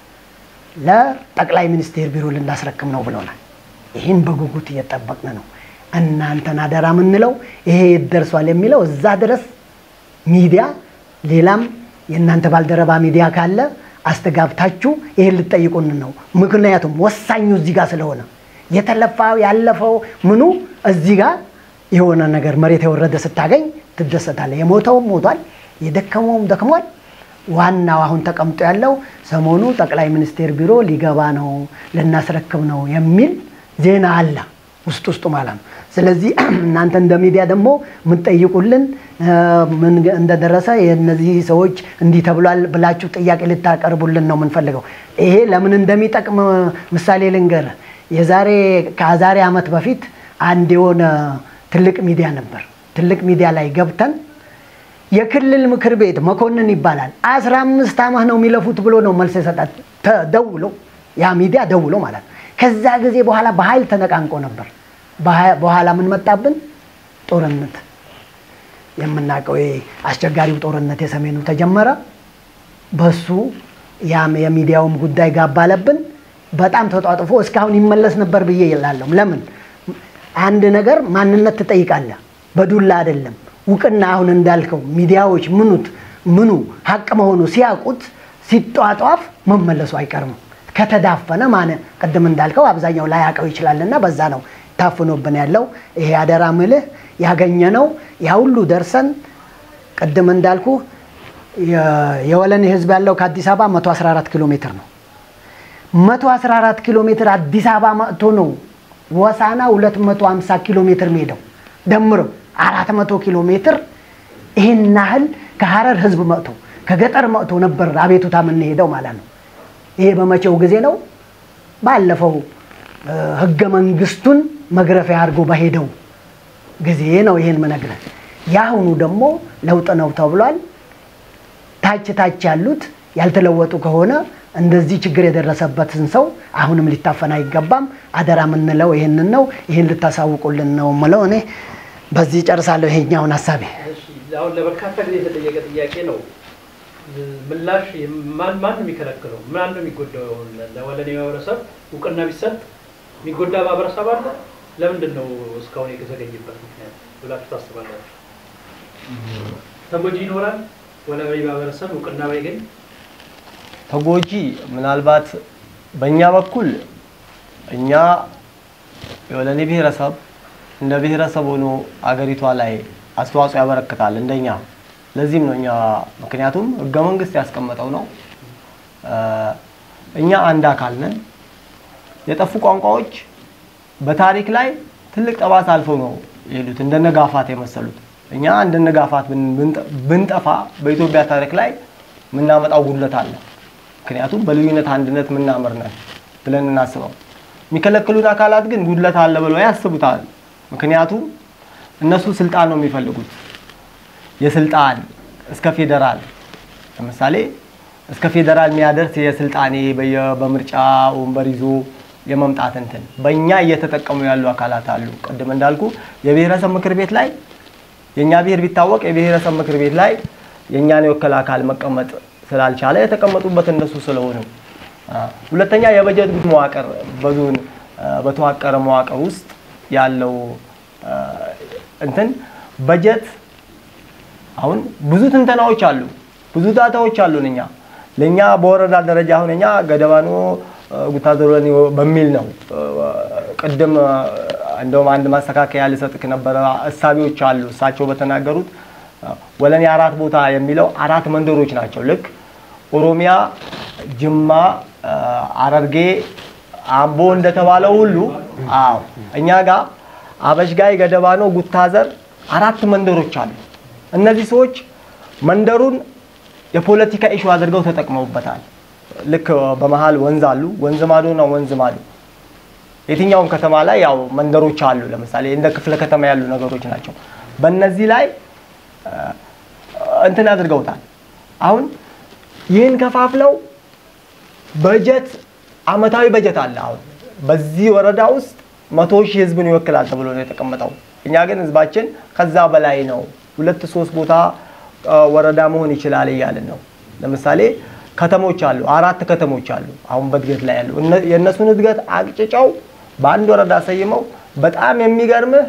[SPEAKER 1] ለጠቅላይ ሚኒስቴር ቢሮ ልናስረክም ነው ብሎናል። ይህን በጉጉት እየጠበቅን ነው። እናንተን አደራ የምንለው ይሄ የት ደርሷል የሚለው እዛ ድረስ ሚዲያ ሌላም የእናንተ ባልደረባ ሚዲያ ካለ አስተጋብታችሁ ይሄን ልጠይቁን ነው። ምክንያቱም ወሳኙ እዚህ ጋር ስለሆነ የተለፋው ያለፈው ምኑ እዚህ ጋር የሆነ ነገር መሬት የወረደ ስታገኝ ትደሰታለህ። የሞተውም ሞቷል፣ የደከመውም ደክሟል። ዋናው አሁን ተቀምጦ ያለው ሰሞኑ ጠቅላይ ሚኒስቴር ቢሮ ሊገባ ነው ልናስረክብ ነው የሚል ዜና አለ ውስጥ ውስጡ ማለት ነው። ስለዚህ እናንተ እንደ ሚዲያ ደግሞ የምትጠይቁልን ምን እንደደረሰ የእነዚህ ሰዎች እንዲህ ተብሏል ብላችሁ ጥያቄ ልታቀርቡልን ነው የምንፈልገው። ይሄ ለምን እንደሚጠቅም ምሳሌ ልንገር። የዛሬ ከዛሬ ዓመት በፊት አንድ የሆነ ትልቅ ሚዲያ ነበር። ትልቅ ሚዲያ ላይ ገብተን የክልል ምክር ቤት መኮንን ይባላል አስራ አምስት ዓመት ነው የሚለፉት ብሎ ነው መልስ የሰጣት ደውሎ ያ ሚዲያ ደውሎ ማለት ነው። ከዛ ጊዜ በኋላ በኃይል ተነቃንቆ ነበር። በኋላ ምን መጣብን? ጦርነት የምናውቀው አስቸጋሪው ጦርነት የሰሜኑ ተጀመረ። በሱ ያም የሚዲያውም ጉዳይ ጋባለብን። በጣም ተጧጥፎ እስካሁን ይመለስ ነበር ብዬ ይላለሁ። ለምን አንድ ነገር ማንነት ትጠይቃለህ፣ በዱላ አይደለም። እውቅና አሁን እንዳልከው ሚዲያዎች ምኑት ምኑ ሀቅ መሆኑ ሲያውቁት ሲጧጧፍ መመለሱ አይቀርም። ከተዳፈነ ማነ ቅድም እንዳልከው አብዛኛው ላያውቀው ይችላልና በዛ ነው ታፍኖብን ያለው። ይሄ አደራ ምልህ ያገኘነው ያ ሁሉ ደርሰን ቅድም እንዳልኩ የ- የወለኔ ህዝብ ያለው ከአዲስ አበባ 114 ኪሎ ሜትር ነው። 114 ኪሎ ሜትር አዲስ አበባ መጥቶ ነው ወሳና 250 ኪሎ ሜትር ሜዳው ደምሮ 400 ኪሎ ሜትር ይህን ያህል ከሀረር ህዝብ መጥቶ ከገጠር መጥቶ ነበር አቤቱታ የምንሄደው ማለት ነው። ይሄ በመቼው ጊዜ ነው? ባለፈው እ፣ ህገ መንግስቱን መግረፊያ አድርጎ በሄደው ጊዜ ነው ይሄን ምነግርህ። የአሁኑ ደግሞ ለውጥ ነው ተብሏል። ታች ታች ያሉት ያልተለወጡ ከሆነ እንደዚህ ችግር የደረሰበትን ሰው አሁንም ሊታፈን አይገባም። አደራ የምንለው ይህንን ነው። ይህን ልታሳውቁልን ነው የምለው። እኔ በዚህ ጨርሳለሁ ይሄኛውን ሀሳቤ።
[SPEAKER 4] እሺ፣ አሁን ለበርካታ ጊዜ የተጠየቀ ጥያቄ ነው። ምላሽ ማን ማን ነው የሚከለክለው? ማን ነው የሚጎዳው? ለወለኔ ማህበረሰብ እውቅና ቢሰጥ የሚጎዳ ማህበረሰብ አለ? ለምንድን ነው እስካሁን የተዘገየበት ምክንያት ብላችሁ ታስባላችሁ? ተጎጂ ይኖራል? ወለኔ ማህበረሰብ እውቅና ባይገኝ
[SPEAKER 2] ተጎጂ ምናልባት በእኛ በኩል እኛ የወለኔ ብሔረሰብ እንደ ብሔረሰብ ሆኖ አገሪቷ ላይ አስተዋጽኦ ያበረክታል እንደኛ። ለዚህም ነው እኛ ምክንያቱም ህገ መንግስት ያስቀመጠው ነው። እ፣ እኛ አንድ አካል ነን። የጠፉ ቋንቋዎች በታሪክ ላይ ትልቅ ጠባሳ አልፈው ነው የሄዱት፣ እንደነ ጋፋት የመሰሉት። እኛ እንደነ ጋፋት ብን- ብንጠ- ብንጠፋ በኢትዮጵያ ታሪክ ላይ የምናመጣው ጉድለት አለ። ምክንያቱም በልዩነት አንድነት የምናምር ነን ብለን እናስበው። የሚከለክሉን አካላት ግን ጉድለት አለ ብለው ያስቡታል። ምክንያቱም እነሱ ስልጣን ነው የሚፈልጉት፣ የስልጣን እስከ ፌዴራል ለምሳሌ እስከ ፌዴራል የሚያደርስ የስልጣኔ በየ- በምርጫ ወንበር ይዞ የመምጣት እንትን በእኛ እየተጠቀሙ ያሉ አካላት አሉ። ቅድም እንዳልኩ የብሔረሰብ ምክር ቤት ላይ የእኛ ብሔር ቢታወቅ የብሔረሰብ ምክር ቤት ላይ የእኛን የወከለ አካል መቀመጥ ስላልቻለ የተቀመጡበት እነሱ ስለሆኑ፣ አ፣ ሁለተኛ የበጀት መዋቅር በዞን አ፣ በተዋቀረ መዋቅር ውስጥ ያለው አ፣ እንትን በጀት አሁን ብዙ ትንተናዎች አሉ፣ ብዙ ዳታዎች አሉን። እኛ ለእኛ በወረዳ ደረጃ አሁን እኛ ገደባኖ ጉታዘሮኒ በሚል ነው አ፣ ቅድም አ፣ እንደውም አንድ ማስተካከያ ልሰጥክ ነበረ። እሳቢዎች አሉ እሳቸው በተናገሩት አ፣ ወለኔ አራት ቦታ የሚለው አራት መንደሮች ናቸው። ልክ ኦሮሚያ፣ ጅማ፣ አ፣ ሐረርጌ፣ አምቦ እንደተባለው ሁሉ አዎ እኛ ጋር አበሽጋይ፣ ገደባኖ፣ ጉታዘር አራት መንደሮች አሉ። እነዚህ ሰዎች መንደሩን የፖለቲካ ኢሹ አድርገው ተጠቅመውበታል። ልክ በመሀል ወንዝ አሉ። ወንዝ ማዶና ወንዝ ማዶ የትኛውም ከተማ ላይ ያው መንደሮች አሉ። ለምሳሌ እንደ ክፍለ ከተማ ያሉ ነገሮች ናቸው። በእነዚህ ላይ አ፣ እንትን አድርገውታል። አሁን ይህን ከፋፍለው በጀት አመታዊ በጀት አለ። አሁን በዚህ ወረዳ ውስጥ መቶ ሺህ ህዝብን ይወክላል ተብሎ ነው የተቀመጠው። እኛ ግን ህዝባችን ከዛ በላይ ነው። ሁለት ሶስት ቦታ አ፣ ወረዳ መሆን ይችላል እያልን ነው። ለምሳሌ ከተሞች አሉ፣ አራት ከተሞች አሉ አሁን በእድገት ላይ ያሉ እነ- የእነሱን እድገት አቅጭጨው በአንድ ወረዳ ሰይመው በጣም የሚገርምህ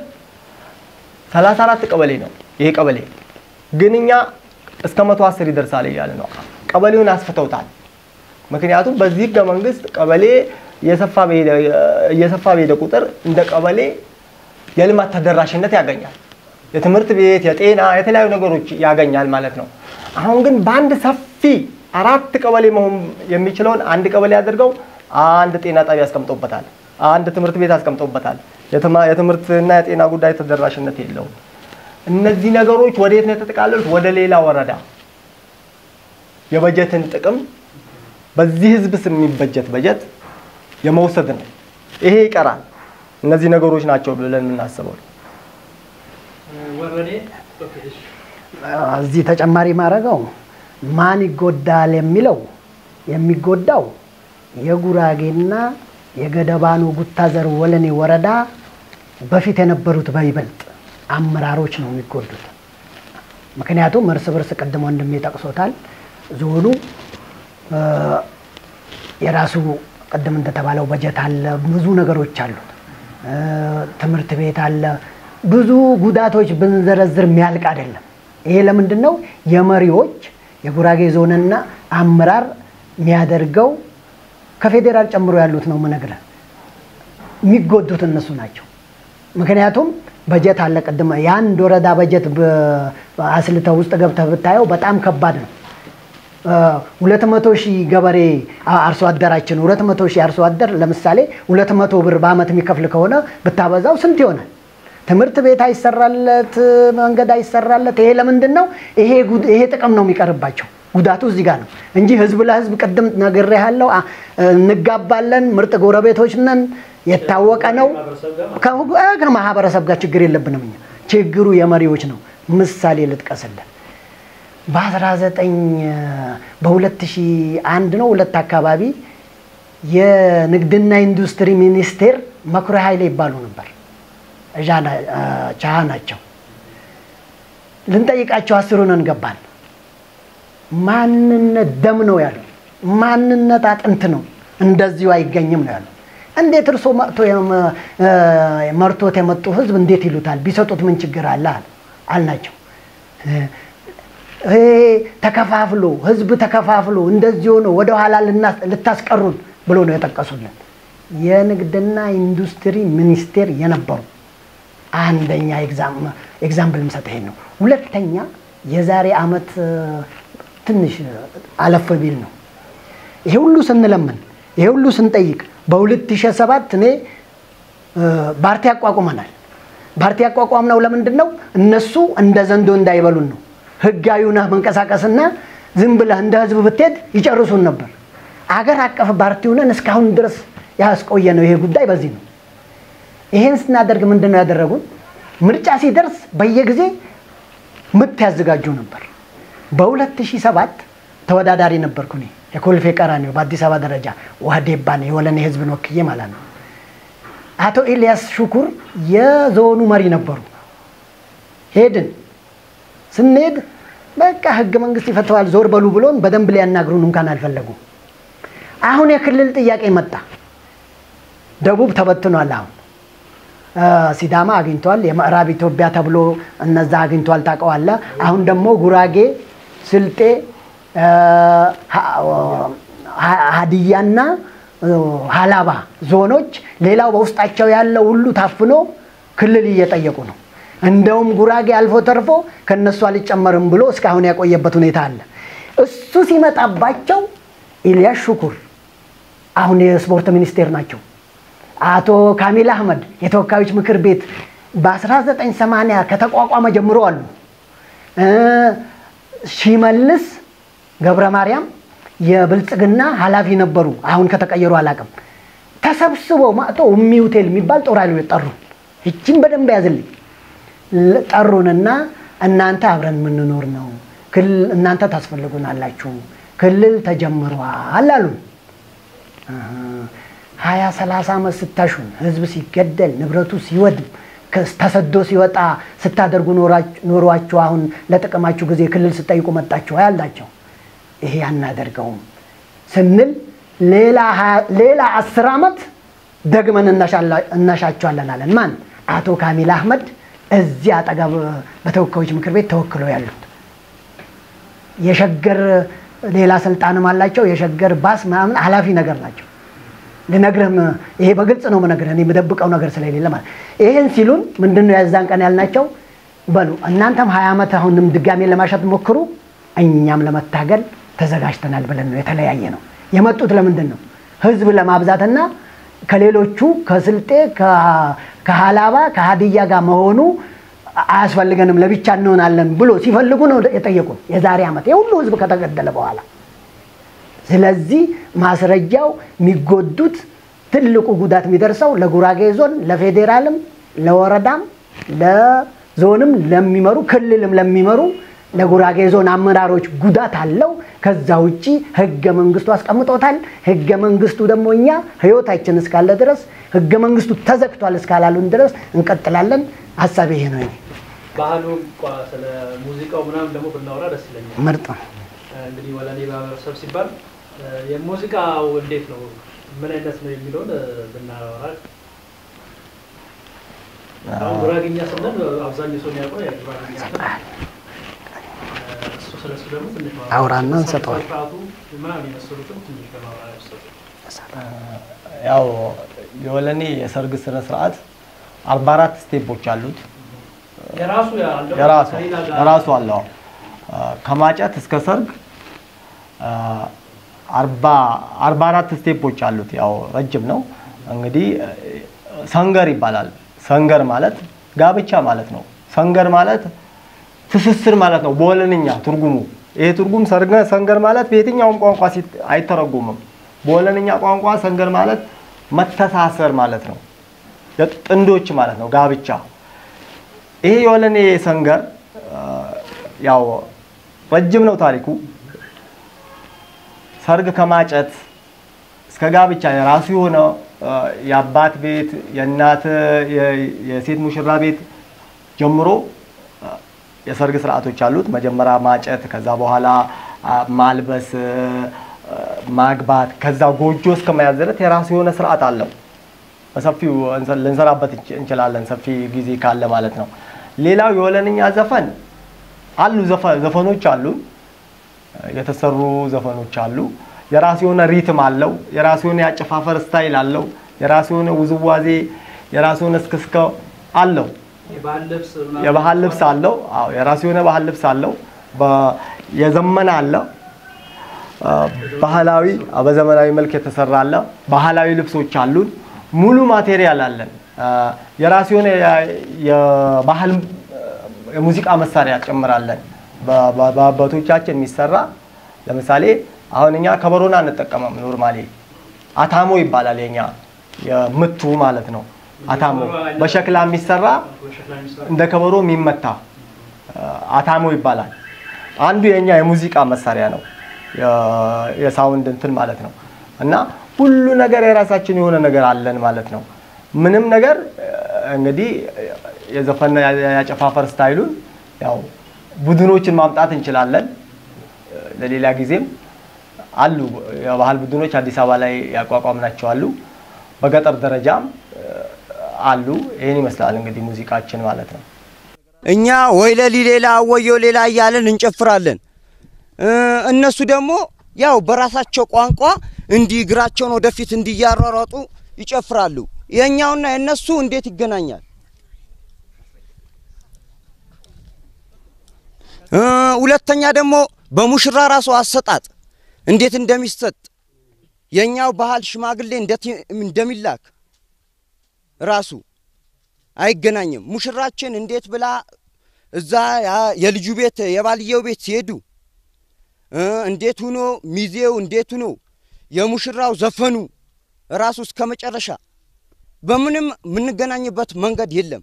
[SPEAKER 2] 34 ቀበሌ ነው ይሄ ቀበሌ ግን እኛ እስከ 110 ይደርሳል እያለ ነው። ቀበሌውን አስፍተውታል። ምክንያቱም በዚህ ህገ መንግስት ቀበሌ እየሰፋ በሄደ እየሰፋ በሄደ ቁጥር እንደ ቀበሌ የልማት ተደራሽነት ያገኛል። የትምህርት ቤት፣ የጤና፣ የተለያዩ ነገሮች ያገኛል ማለት ነው። አሁን ግን በአንድ ሰፊ አራት ቀበሌ መሆን የሚችለውን አንድ ቀበሌ አድርገው አንድ ጤና ጣቢያ አስቀምጠውበታል። አንድ ትምህርት ቤት አስቀምጠውበታል። የትማ- የትምህርትና የጤና ጉዳይ ተደራሽነት የለውም። እነዚህ ነገሮች ወዴት ነው የተጠቃለሉት? ወደ ሌላ ወረዳ የበጀትን ጥቅም በዚህ ህዝብ ስም የሚበጀት በጀት የመውሰድ ነው። ይሄ ይቀራል። እነዚህ ነገሮች ናቸው ብለን የምናስበው።
[SPEAKER 4] ወረኔ ኦኬ፣ እሺ።
[SPEAKER 1] እዚህ ተጨማሪ ማድረገው ማን ይጎዳል የሚለው የሚጎዳው የጉራጌና የገደባኖ ጉታዘር ወለኔ ወረዳ በፊት የነበሩት በይበልጥ አመራሮች ነው የሚጎዱት። ምክንያቱም እርስ በርስ ቅድም ወንድሜ ጠቅሶታል። ዞኑ እ፣ የራሱ ቅድም እንደተባለው በጀት አለ፣ ብዙ ነገሮች አሉት። እ፣ ትምህርት ቤት አለ። ብዙ ጉዳቶች ብንዘረዝር የሚያልቅ አይደለም። ይሄ ለምንድን ነው የመሪዎች የጉራጌ ዞንና አመራር የሚያደርገው ከፌዴራል ጨምሮ ያሉት ነው የምነግርህ። የሚጎዱት እነሱ ናቸው። ምክንያቱም በጀት አለ። ቅድም የአንድ ወረዳ በጀት አስልተው ውስጥ ገብተህ ብታየው በጣም ከባድ ነው። ሁለት መቶ ሺህ ገበሬ አርሶ አደራችን ሁለት መቶ ሺህ አርሶ አደር ለምሳሌ ሁለት መቶ ብር በአመት የሚከፍል ከሆነ ብታበዛው ስንት ይሆናል? ትምህርት ቤት አይሰራለት፣ መንገድ አይሰራለት። ይሄ ለምንድን ነው? ይሄ ጉድ- ይሄ ጥቅም ነው የሚቀርባቸው። ጉዳቱ እዚህ ጋር ነው እንጂ ህዝብ ለህዝብ ቅድም ነግሬሃለሁ። አ- እንጋባለን፣ ምርጥ ጎረቤቶች ነን፣ የታወቀ ነው።
[SPEAKER 4] ማህበረሰብ ጋር
[SPEAKER 1] ከሁ- እ፣ ከማህበረሰብ ጋር ችግር የለብንም እኛ። ችግሩ የመሪዎች ነው። ምሳሌ ልጥቀስልን። በ19 በ2001 ነው ሁለት አካባቢ የንግድና ኢንዱስትሪ ሚኒስቴር መኩሪያ ኃይሌ ይባሉ ነበር። እዣ ና- አ፣ ቻሃ ናቸው። ልንጠይቃቸው አስሩን እንገባል። ማንነት ደም ነው ያሉ፣ ማንነት አጥንት ነው፣ እንደዚሁ አይገኝም ነው ያሉ። እንዴት እርሶ መጥቶ የመ- እ፣ መርቶት የመጡ ህዝብ እንዴት ይሉታል? ቢሰጡት ምን ችግር አለ አለ አልናቸው። ይሄ ተከፋፍሎ ህዝብ ተከፋፍሎ እንደዚህ ሆኖ ወደኋላ ልናስ- ልታስቀሩን ብሎ ነው የጠቀሱልን። የንግድና ኢንዱስትሪ ሚኒስቴር የነበሩ አንደኛ ኤግዛምፕል ምሰጥ ይሄን ነው። ሁለተኛ የዛሬ አመት እ፣ ትንሽ አለፍ ቢል ነው ይሄ ሁሉ ስንለምን ይሄ ሁሉ ስንጠይቅ በ2007 እኔ እ፣ ፓርቲ አቋቁመናል። ፓርቲ አቋቋምነው ለምንድን ነው? እነሱ እንደ ዘንዶ እንዳይበሉን ነው። ህጋዊ ነህ መንቀሳቀስና ዝም ብለህ እንደ ህዝብ ብትሄድ ይጨርሱን ነበር። አገር አቀፍ ፓርቲ ሆነን እስካሁን ድረስ ያስቆየ ነው ይሄ ጉዳይ በዚህ ነው። ይሄን ስናደርግ ምንድን ነው ያደረጉን? ምርጫ ሲደርስ በየጊዜ ምት ያዘጋጁ ነበር። በ2007 ተወዳዳሪ ነበርኩ እኔ የኮልፌ ቀራኒዮ በአዲስ አበባ ደረጃ ዋዴባ ነው የወለኔ ህዝብን ወክዬ ማለት ነው። አቶ ኤልያስ ሹኩር የዞኑ መሪ ነበሩ። ሄድን። ስንሄድ በቃ ህገ መንግስት ይፈተዋል ዞር በሉ ብሎን በደንብ ሊያናግሩን እንኳን አልፈለጉም። አሁን የክልል ጥያቄ መጣ። ደቡብ ተበትኗል። አሁን እ፣ ሲዳማ አግኝቷል። የምዕራብ ኢትዮጵያ ተብሎ እነዛ አግኝቷል። ታውቀዋለህ። አሁን ደግሞ ጉራጌ፣ ስልጤ፣ እ፣ ሀ- ሀ- ሀዲያና እ፣ ሀላባ ዞኖች ሌላው በውስጣቸው ያለው ሁሉ ታፍኖ ክልል እየጠየቁ ነው። እንደውም ጉራጌ አልፎ ተርፎ ከነሱ አልጨመርም ብሎ እስካሁን ያቆየበት ሁኔታ አለ። እሱ ሲመጣባቸው ኢልያስ ሹኩር አሁን የስፖርት ሚኒስቴር ናቸው። አቶ ካሚል አህመድ የተወካዮች ምክር ቤት በ1980 ከተቋቋመ ጀምሮ አሉ። እ፣ ሺመልስ ገብረ ማርያም የብልጽግና ኃላፊ ነበሩ። አሁን ከተቀየሩ አላውቅም። ተሰብስበው ማጥቶ ኡሚ ሆቴል የሚባል ጦር ኃይሎች ጠሩን። ይችን በደንብ ያዝልኝ። ል- ጠሩንና እናንተ አብረን የምንኖር ነው ክልል እናንተ ታስፈልጉናላችሁ ክልል ተጀምሯል አሉን። ሀያ ሰላሳ ዓመት ስታሹን ህዝብ ሲገደል ንብረቱ ሲወድም ከስ- ተሰዶ ሲወጣ ስታደርጉ ኖራች- ኖሯችሁ አሁን ለጥቅማችሁ ጊዜ ክልል ስጠይቁ መጣችሁ ያላቸው ይሄ አናደርገውም ስንል ሌላ ሀያ- ሌላ አስር ዓመት ደግመን እናሻላ- እናሻቸዋለን አለን። ማን? አቶ ካሚል አህመድ እዚህ አጠገብ በተወካዮች ምክር ቤት ተወክለው ያሉት የሸገር ሌላ ስልጣንም አላቸው። የሸገር ባስ ምናምን ኃላፊ ነገር ናቸው። ልነግርህም ይሄ በግልጽ ነው የምነግርህ እኔ የምደብቀው ነገር ስለሌለ ማለት ይህን ሲሉን ምንድን ነው የዛን ቀን ያልናቸው በሉ እናንተም ሀያ ዓመት አሁንም ድጋሜ ለማሸት ሞክሩ እኛም ለመታገል ተዘጋጅተናል ብለን ነው የተለያየ ነው የመጡት ለምንድን ነው ህዝብ ለማብዛትና ከሌሎቹ ከስልጤ ከ- ከሀላባ ከሀዲያ ጋር መሆኑ አያስፈልገንም ለብቻ እንሆናለን ብሎ ሲፈልጉ ነው የጠየቁን የዛሬ ዓመት የሁሉ ህዝብ ከተገደለ በኋላ ስለዚህ ማስረጃው የሚጎዱት ትልቁ ጉዳት የሚደርሰው ለጉራጌ ዞን፣ ለፌዴራልም፣ ለወረዳም፣ ለዞንም ለሚመሩ ክልልም ለሚመሩ ለጉራጌ ዞን አመራሮች ጉዳት አለው። ከዛ ውጪ ህገ መንግስቱ አስቀምጦታል። ህገ መንግስቱ ደግሞ እኛ ህይወታችን እስካለ ድረስ ህገ መንግስቱ ተዘግቷል እስካላሉን ድረስ እንቀጥላለን። ሀሳቤ ይሄ ነው። የኔ
[SPEAKER 4] ባህሉ እንኳ ስለ ሙዚቃው ምናምን ደግሞ ብናወራ ደስ ይለኛል።
[SPEAKER 1] ምርጥ ነው።
[SPEAKER 4] እንግዲህ ወለኔ ማህበረሰብ ሲባል እ፣ የሙዚቃው እንዴት ነው ምን አይነት ነው የሚለውን እ፣ ብናወራ አሁን ጉራግኛ ስንል አብዛኛው ሰው የሚያውቀው የጉራግኛ ስንል እሱ ስለሱ ደግሞ ትንሽ ማውራት
[SPEAKER 1] አውራና እንሰጠዋለን።
[SPEAKER 4] ስርዓቱ ምናምን የመሰሉትን ትንሽ በማውራት ያሰጡ
[SPEAKER 2] ያው የወለኔ የሰርግ ስነ ስርዓት 44 ስቴፖች አሉት።
[SPEAKER 4] የራሱ ያለው
[SPEAKER 2] የራሱ
[SPEAKER 4] ከሌላ ጋር
[SPEAKER 2] የራሱ አለው። አ፣ ከማጨት እስከ ሰርግ አ፣ አርባ አርባ አራት ስቴፖች አሉት። ያው ረጅም ነው እንግዲህ አ፣ ሰንገር ይባላል። ሰንገር ማለት ጋብቻ ማለት ነው። ሰንገር ማለት ትስስር ማለት ነው በወለንኛ ትርጉሙ። ይሄ ትርጉም ሰርገ- ሰንገር ማለት በየትኛውም ቋንቋ ሲት- አይተረጉምም። በወለንኛ ቋንቋ ሰንገር ማለት መተሳሰር ማለት ነው። ጥንዶች ማለት ነው ጋብቻ። ይሄ የወለኔ ሰንገር አ፣ ያው ረጅም ነው ታሪኩ። ሰርግ ከማጨት እስከ ጋብቻ የራሱ የሆነ አ፣ የአባት ቤት የእናት የ- የሴት ሙሽራ ቤት ጀምሮ አ፣ የሰርግ ስርዓቶች አሉት። መጀመሪያ ማጨት፣ ከዛ በኋላ አ፣ ማልበስ፣ አ፣ ማግባት፣ ከዛ ጎጆ እስከ መያዝ ድረስ የራሱ የሆነ ስርዓት አለው። በሰፊው እንሰ- ልንሰራበት እንች- እንችላለን ሰፊ ጊዜ ካለ ማለት ነው። ሌላው የወለንኛ ዘፈን አሉ ዘፈ- ዘፈኖች አሉ የተሰሩ ዘፈኖች አሉ። የራሱ የሆነ ሪትም አለው። የራሱ የሆነ የአጨፋፈር ስታይል አለው። የራሱ የሆነ ውዝዋዜ፣ የራሱ የሆነ እስክስከ አለው።
[SPEAKER 4] የባህል ልብስ ምናምን
[SPEAKER 2] የባህል ልብስ አለው። አዎ የራሱ የሆነ ባህል ልብስ አለው። በ- የዘመነ አለ። አ፣ ባህላዊ አ፣ በዘመናዊ መልክ የተሰራ አለ። ባህላዊ ልብሶች አሉን። ሙሉ ማቴሪያል አለን። አ፣ የራሱ የሆነ የ- የባህል አ፣ የሙዚቃ መሳሪያ ጨምራለን። በ- በ- በአባቶቻችን የሚሰራ ለምሳሌ አሁን እኛ ከበሮን አንጠቀመም። ኖርማሊ አታሞ ይባላል የኛ የምቱ ማለት ነው። አታሞ በሸክላ የሚሰራ
[SPEAKER 4] በሸክላ የሚሰሩ
[SPEAKER 2] እንደ ከበሮ የሚመታ አ፣ አታሞ ይባላል። አንዱ የኛ የሙዚቃ መሳሪያ ነው፣ የ- የሳውንድ እንትን ማለት ነው። እና ሁሉ ነገር የራሳችን የሆነ ነገር አለን ማለት ነው። ምንም ነገር አ፣ እንግዲህ የዘፈን ያጨፋፈር ስታይሉን ያው ቡድኖችን ማምጣት እንችላለን። ለሌላ ጊዜም አሉ የባህል ቡድኖች አዲስ አበባ ላይ ያቋቋምናቸው አሉ። በገጠር ደረጃም አ፣ አሉ። ይህን ይመስላል እንግዲህ ሙዚቃችን ማለት ነው።
[SPEAKER 3] እኛ ወይለሊ ሌላ ወዮ ሌላ እያለን እንጨፍራለን። እ፣ እነሱ ደግሞ ያው በራሳቸው ቋንቋ እንዲህ እግራቸውን ወደፊት እንዲያሯሯጡ ይጨፍራሉ። የእኛውና የእነሱ እንዴት ይገናኛል? እ፣ ሁለተኛ ደግሞ በሙሽራ ራሱ አሰጣጥ እንዴት እንደሚሰጥ የእኛው ባህል ሽማግሌ እንዴት እንደሚላክ ራሱ አይገናኝም። ሙሽራችን እንዴት ብላ እዛ ያ- የልጁ ቤት የባልየው ቤት ሲሄዱ እ፣ እንዴት ሁኖ ሚዜው እንዴት ሁኖ የሙሽራው ዘፈኑ ራሱ እስከ መጨረሻ በምንም የምንገናኝበት መንገድ የለም።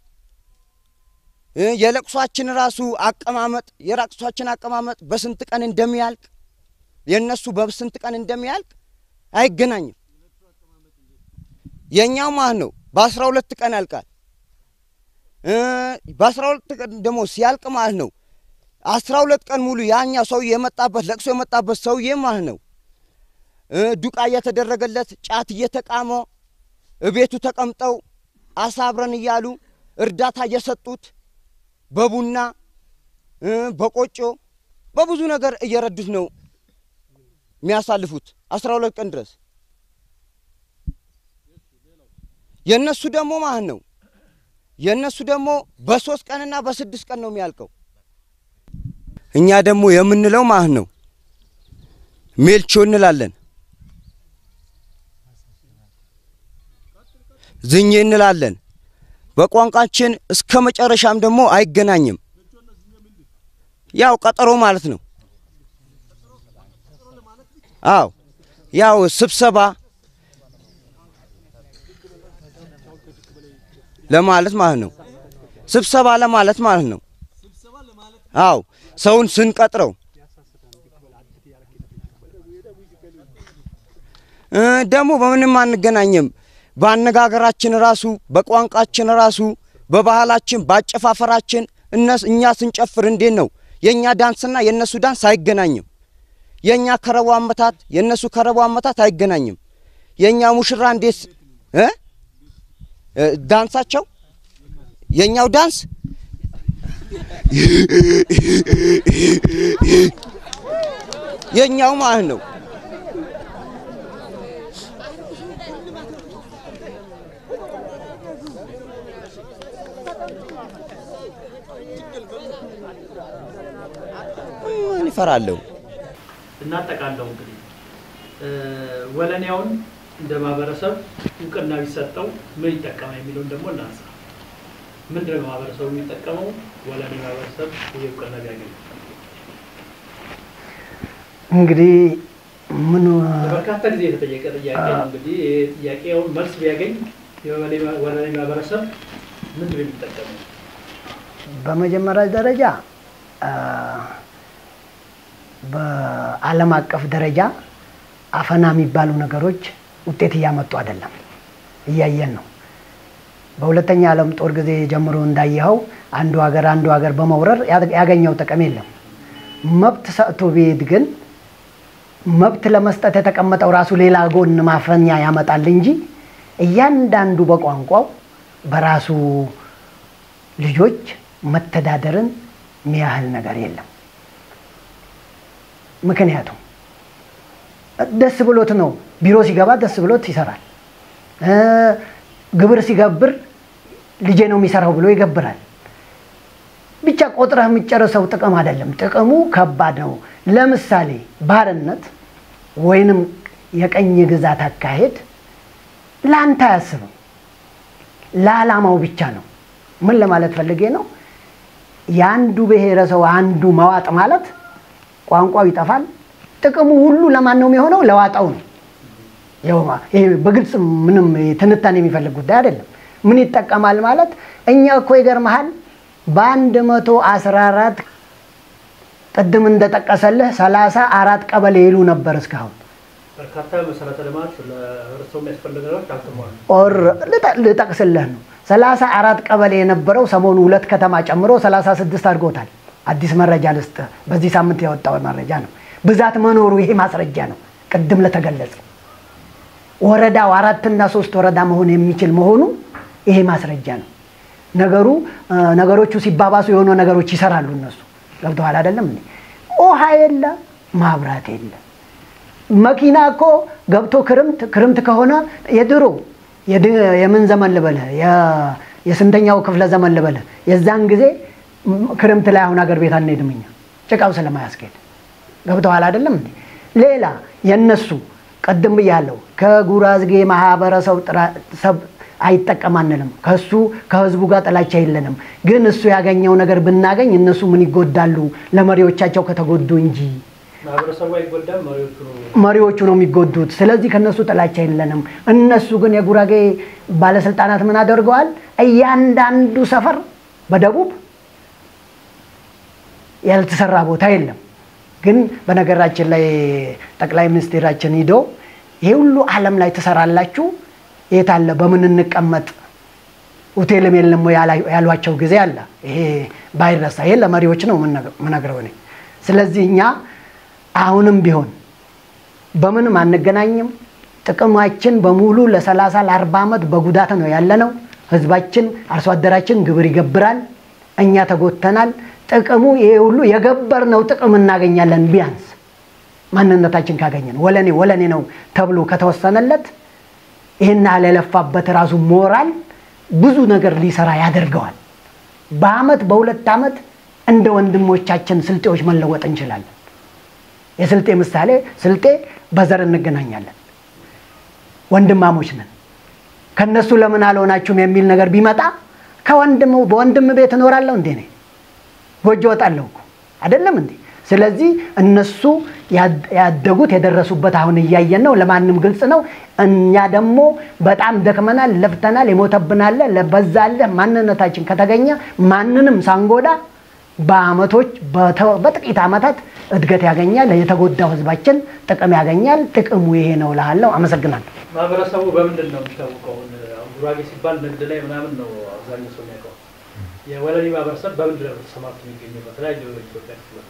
[SPEAKER 3] እ፣ የለቅሷችን ራሱ አቀማመጥ የለቅሷችን አቀማመጥ በስንት ቀን እንደሚያልቅ የእነሱ በስንት ቀን እንደሚያልቅ አይገናኝም። የእኛው ማለት ነው በአስራ ሁለት ቀን ያልቃል። እ፣ በአስራ ሁለት ቀን ደግሞ ሲያልቅ ማለት ነው አስራ ሁለት ቀን ሙሉ ያኛ ሰውዬ የመጣበት ለቅሶ የመጣበት ሰውዬ ማለት ነው እ፣ ዱቃ እየተደረገለት ጫት እየተቃመ እቤቱ ተቀምጠው አሳ አብረን እያሉ እርዳታ እየሰጡት በቡና እ፣ በቆጮ በብዙ ነገር እየረዱት ነው የሚያሳልፉት አስራ ሁለት ቀን ድረስ። የእነሱ ደግሞ ማለት ነው የእነሱ ደግሞ በሶስት ቀንና በስድስት ቀን ነው የሚያልቀው። እኛ ደግሞ የምንለው ማለት ነው ሜልቾ እንላለን፣ ዝኜ እንላለን። በቋንቋችን እስከ መጨረሻም ደግሞ አይገናኝም። ያው ቀጠሮ ማለት ነው። አዎ ያው ስብሰባ ለማለት ማለት ነው። ስብሰባ ለማለት ማለት ነው። አዎ ሰውን ስንቀጥረው እ ደግሞ በምንም አንገናኝም። በአነጋገራችን ራሱ በቋንቋችን ራሱ በባህላችን በአጨፋፈራችን እነስ እኛ ስንጨፍር እንዴት ነው የእኛ ዳንስና የእነሱ ዳንስ አይገናኝም። የእኛ ከረቡ አመታት የእነሱ ከረቡ አመታት አይገናኝም። የእኛ ሙሽራ እንዴት እ እ ዳንሳቸው የእኛው ዳንስ የእኛው ማለት ነው። እፈራለሁ።
[SPEAKER 4] እናጠቃለው እንግዲህ እ፣ ወለኔያውን እንደ ማህበረሰብ እውቅና ቢሰጠው ምን ይጠቀማል የሚለውን ደግሞ እናንሳ። ምንድን ነው ማህበረሰቡ የሚጠቀመው? ወለኔ ማህበረሰብ ይህ እውቅና ቢያገኝ
[SPEAKER 1] እንግዲህ ምን
[SPEAKER 4] በርካታ ጊዜ የተጠየቀ ጥያቄ ነው። እንግዲህ ይህ ጥያቄውን መልስ ቢያገኝ የወለኔ ወለኔ ማህበረሰብ ምንድን ነው የሚጠቀመው?
[SPEAKER 1] በመጀመሪያ ደረጃ አ፣ በዓለም አቀፍ ደረጃ አፈና የሚባሉ ነገሮች ውጤት እያመጡ አይደለም፣ እያየን ነው። በሁለተኛ ዓለም ጦር ጊዜ ጀምሮ እንዳየኸው አንዱ ሀገር አንዱ ሀገር በመውረር ያ- ያገኘው ጥቅም የለም። መብት ሰጥቶ ቢሄድ ግን መብት ለመስጠት የተቀመጠው ራሱ ሌላ ጎን ማፈኛ ያመጣል እንጂ እያንዳንዱ በቋንቋው በራሱ ልጆች መተዳደርን የሚያህል ነገር የለም። ምክንያቱም ደስ ብሎት ነው ቢሮ ሲገባ ደስ ብሎት ይሰራል። እ፣ ግብር ሲገብር ልጄ ነው የሚሰራው ብሎ ይገብራል። ብቻ ቆጥረህ የሚጨርሰው ጥቅም አይደለም። ጥቅሙ ከባድ ነው። ለምሳሌ ባርነት ወይንም የቀኝ ግዛት አካሄድ ለአንተ አያስብም፣ ለዓላማው ብቻ ነው። ምን ለማለት ፈልጌ ነው? የአንዱ ብሔረሰብ አንዱ መዋጥ ማለት ቋንቋው ይጠፋል። ጥቅሙ ሁሉ ለማን ነው የሚሆነው? ለዋጣው ነው። ያው ይሄ በግልጽ ምንም ትንታኔ የሚፈልግ ጉዳይ አይደለም። ምን ይጠቀማል ማለት እኛ እኮ ይገርመሃል በአንድ መቶ አስራ አራት ቅድም እንደጠቀሰልህ ሰላሳ አራት ቀበሌ ይሉ ነበር እስካሁን
[SPEAKER 4] በርካታ መሰረተ ልማት ለህብረተሰቡ የሚያስፈልግ ነገሮች አልተሟሉ።
[SPEAKER 1] ኦር ልጠ- ልጠቅስልህ ነው። ሰላሳ አራት ቀበሌ የነበረው ሰሞኑ ሁለት ከተማ ጨምሮ ሰላሳ ስድስት አድርጎታል። አዲስ መረጃ ልስጥ፣ በዚህ ሳምንት ያወጣው መረጃ ነው። ብዛት መኖሩ ይሄ ማስረጃ ነው። ቅድም ለተገለጸው ወረዳው አራትና ሶስት ወረዳ መሆን የሚችል መሆኑ ይሄ ማስረጃ ነው። ነገሩ እ፣ ነገሮቹ ሲባባሱ የሆኑ ነገሮች ይሰራሉ። እነሱ ገብተዋል አይደለም እንዴ? ውሃ የለ፣ ማብራት የለ። መኪና እኮ ገብቶ ክርምት ክርምት ከሆነ የድሮ የድ- የምን ዘመን ልበልህ የ- የስንተኛው ክፍለ ዘመን ልበልህ የዛን ጊዜ ም- ክርምት ላይ አሁን አገር ቤት አንሄድም እኛ ጭቃው ስለማያስኬድ ገብተዋል አይደለም እንዴ? ሌላ የነሱ ቅድም ብያለሁ ከጉራዝጌ ማህበረሰብ ጥራ- ሰብ አይጠቀም አንልም። ከሱ ከህዝቡ ጋር ጥላቻ የለንም። ግን እሱ ያገኘው ነገር ብናገኝ እነሱ ምን ይጎዳሉ? ለመሪዎቻቸው ከተጎዱ እንጂ
[SPEAKER 4] ማህበረሰቡ አይጎዳም፣ መሪዎቹ ነው
[SPEAKER 1] መሪዎቹ ነው የሚጎዱት። ስለዚህ ከነሱ ጥላቻ የለንም። እነሱ ግን የጉራጌ ባለስልጣናት ምን አድርገዋል? እያንዳንዱ ሰፈር በደቡብ ያልተሰራ ቦታ የለም። ግን በነገራችን ላይ ጠቅላይ ሚኒስትራችን ሂዶ ይሄ ሁሉ ዓለም ላይ ትሰራላችሁ የት አለ በምን እንቀመጥ ሆቴልም የለም ወይ ያላ- ያሏቸው ጊዜ አለ። ይሄ ባይረሳ ይሄ ለመሪዎች ነው የምነግረው እኔ። ስለዚህ እኛ አሁንም ቢሆን በምንም አንገናኝም። ጥቅማችን በሙሉ ለ30 ለ40 ዓመት በጉዳት ነው ያለነው። ህዝባችን አርሶ አደራችን ግብር ይገብራል፣ እኛ ተጎተናል። ጥቅሙ ይሄ ሁሉ የገበርነው ጥቅም እናገኛለን። ቢያንስ ማንነታችን ካገኘን ወለኔ ወለኔ ነው ተብሎ ከተወሰነለት ይህን ያህል የለፋበት ራሱ ሞራል ብዙ ነገር ሊሰራ ያደርገዋል። በአመት በሁለት ዓመት እንደ ወንድሞቻችን ስልጤዎች መለወጥ እንችላለን። የስልጤ ምሳሌ ስልጤ በዘር እንገናኛለን፣ ወንድማሞች ነን። ከነሱ ለምን አልሆናችሁም የሚል ነገር ቢመጣ ከወንድም በወንድም ቤት እኖራለሁ እንዴ ነኝ ጎጆ ወጣለሁ እኮ አይደለም እንዴ? ስለዚህ እነሱ ያድ- ያደጉት የደረሱበት አሁን እያየን ነው። ለማንም ግልጽ ነው። እኛ ደግሞ በጣም ደክመናል፣ ለፍተናል፣ የሞተብናለ በዛለ ማንነታችን ከተገኘ ማንንም ሳንጎዳ በአመቶች በተ- በጥቂት ዓመታት እድገት ያገኛል። የተጎዳው ህዝባችን ጥቅም ያገኛል። ጥቅሙ ይሄ ነው እልሃለሁ። አመሰግናለሁ።
[SPEAKER 4] ማህበረሰቡ በምንድን ነው የሚታወቀው? አሁን ጉራጌ ሲባል ንግድ ላይ ምናምን ነው አብዛኛው ሰው የሚያውቀው። የወለኔ ማህበረሰብ በምንድን ነው ተሰማርቶ የሚገኘው? በተለያዩ የኢትዮጵያ ክፍሎች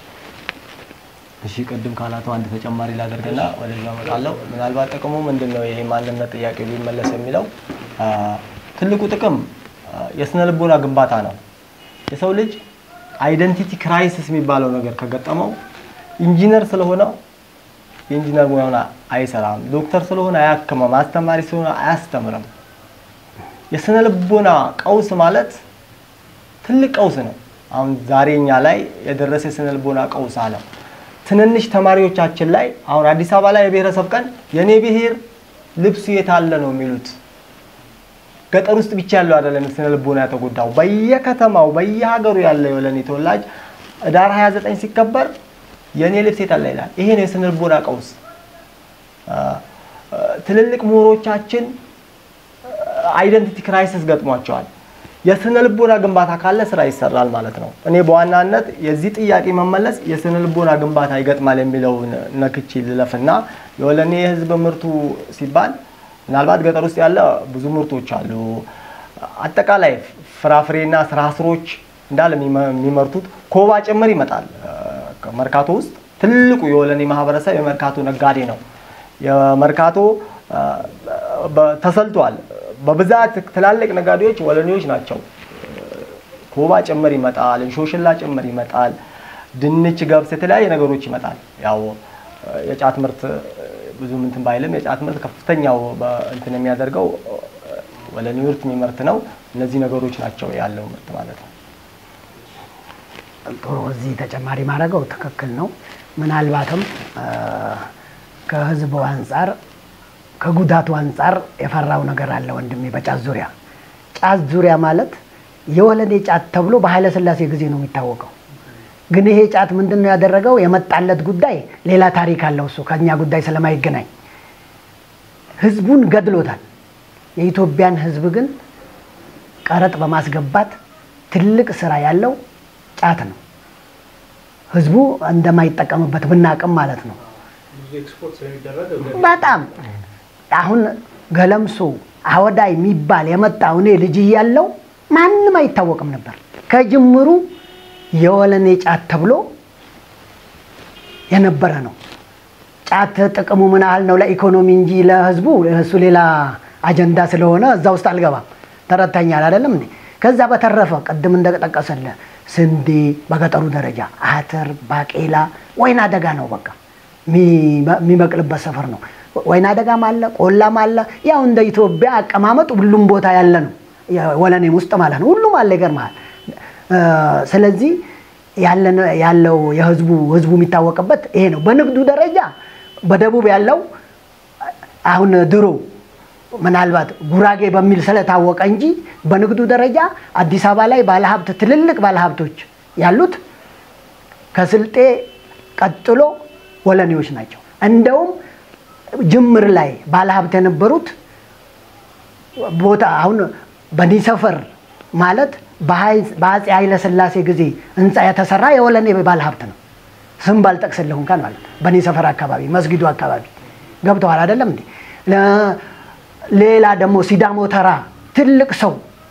[SPEAKER 2] እሺ ቅድም ካላቱ አንድ ተጨማሪ ላደርግና ወደዛ እመጣለሁ። ምናልባት ጥቅሙ ምንድን ነው? ይሄ ማንነት ጥያቄ ሊመለስ የሚለው አ፣ ትልቁ ጥቅም አ፣ የስነ ልቦና ግንባታ ነው። የሰው ልጅ አይደንቲቲ ክራይሲስ የሚባለው ነገር ከገጠመው ኢንጂነር ስለሆነ የኢንጂነር ሙያውን አይሰራም፣ ዶክተር ስለሆነ አያክምም፣ አስተማሪ ስለሆነ አያስተምርም። የስነ ልቦና ቀውስ ማለት ትልቅ ቀውስ ነው። አሁን ዛሬ እኛ ላይ የደረሰ የስነ ልቦና ቀውስ አለ። ትንንሽ ተማሪዎቻችን ላይ አሁን አዲስ አበባ ላይ የብሔረሰብ ቀን የኔ ብሔር ልብሱ የት አለ ነው የሚሉት። ገጠር ውስጥ ብቻ ያለው አይደለም ስነ ልቦና የተጎዳው፣ በየከተማው በየሀገሩ ያለ የወለኔ ተወላጅ ህዳር 29 ሲከበር የኔ ልብስ የት አለ ይላል። ይሄ ነው የስነ ልቦና ቀውስ። ትልልቅ ምሁሮቻችን አይደንቲቲ ክራይሲስ ገጥሟቸዋል። የስነ ልቦና ግንባታ ካለ ስራ ይሰራል ማለት ነው። እኔ በዋናነት የዚህ ጥያቄ መመለስ የስነ ልቦና ግንባታ ይገጥማል የሚለውን ነክቼ ልለፍና የወለኔ የህዝብ ምርቱ ሲባል ምናልባት ገጠር ውስጥ ያለ ብዙ ምርቶች አሉ። አጠቃላይ ፍራፍሬና ስራ ስሮች እንዳለ የሚመርቱት ኮባ ጭምር ይመጣል። መርካቶ ውስጥ ትልቁ የወለኔ ማህበረሰብ የመርካቶ ነጋዴ ነው። የመርካቶ ተሰልቷል። በብዛት ትላልቅ ነጋዴዎች ወለኔዎች ናቸው። ኮባ ጭምር ይመጣል፣ እንሾሽላ ጭምር ይመጣል፣ ድንች፣ ገብስ፣ የተለያየ ነገሮች ይመጣል። ያው የጫት ምርት ብዙ እንትን ባይልም የጫት ምርት ከፍተኛው እንትን የሚያደርገው ወለኔ ምርት የሚመርት ነው። እነዚህ ነገሮች ናቸው ያለው ምርት ማለት ነው።
[SPEAKER 1] ጥሩ። እዚህ ተጨማሪ ማድረገው ትክክል ነው። ምናልባትም ከህዝቡ አንጻር ከጉዳቱ አንጻር የፈራው ነገር አለ ወንድሜ። በጫት ዙሪያ ጫት ዙሪያ ማለት የወለኔ ጫት ተብሎ በኃይለ ሥላሴ ጊዜ ነው የሚታወቀው። ግን ይሄ ጫት ምንድን ነው ያደረገው? የመጣለት ጉዳይ ሌላ ታሪክ አለው። እሱ ከእኛ ጉዳይ ስለማይገናኝ ህዝቡን ገድሎታል። የኢትዮጵያን ህዝብ ግን ቀረጥ በማስገባት ትልቅ ስራ ያለው ጫት ነው። ህዝቡ እንደማይጠቀምበት ብናቅም ማለት ነው።
[SPEAKER 4] ብዙ ኤክስፖርት ስለሚደረግ
[SPEAKER 1] በጣም አሁን ገለምሶ አወዳይ የሚባል የመጣው እኔ ልጅ እያለው ማንም አይታወቅም ነበር። ከጅምሩ የወለኔ ጫት ተብሎ የነበረ ነው። ጫት ጥቅሙ ምን ያህል ነው ለኢኮኖሚ እንጂ ለህዝቡ እሱ ሌላ አጀንዳ ስለሆነ እዛ ውስጥ አልገባም። ተረድተኛል አይደለም እንዴ? ከዛ በተረፈ ቅድም እንደጠቀሰለ ስንዴ በገጠሩ ደረጃ አተር፣ ባቄላ፣ ወይና አደጋ ነው በቃ የሚበቅልበት ሰፈር ነው። ወይና አደጋም አለ፣ ቆላም አለ። ያው እንደ ኢትዮጵያ አቀማመጥ ሁሉም ቦታ ያለ ነው። ወለኔም ውስጥ ማለት ነው። ሁሉም አለ። ይገርምሃል። ስለዚህ ያለው የህዝቡ ህዝቡ የሚታወቅበት ይሄ ነው። በንግዱ ደረጃ በደቡብ ያለው አሁን ድሮ ምናልባት ጉራጌ በሚል ስለታወቀ እንጂ በንግዱ ደረጃ አዲስ አበባ ላይ ባለሀብት ትልልቅ ባለሀብቶች ያሉት ከስልጤ ቀጥሎ ወለኔዎች ናቸው። እንደውም ጅምር ላይ ባለሀብት የነበሩት ቦታ አሁን በኒ ሰፈር ማለት በአፄ ኃይለ ሥላሴ ጊዜ ህንፃ የተሰራ የወለኔ ባለሀብት ነው። ስም ባልጠቅስልህ እንኳን ማለት በኒ ሰፈር አካባቢ መስጊዱ አካባቢ ገብተዋል አይደለም እንዴ? ሌላ ደግሞ ሲዳሞ ተራ ትልቅ ሰው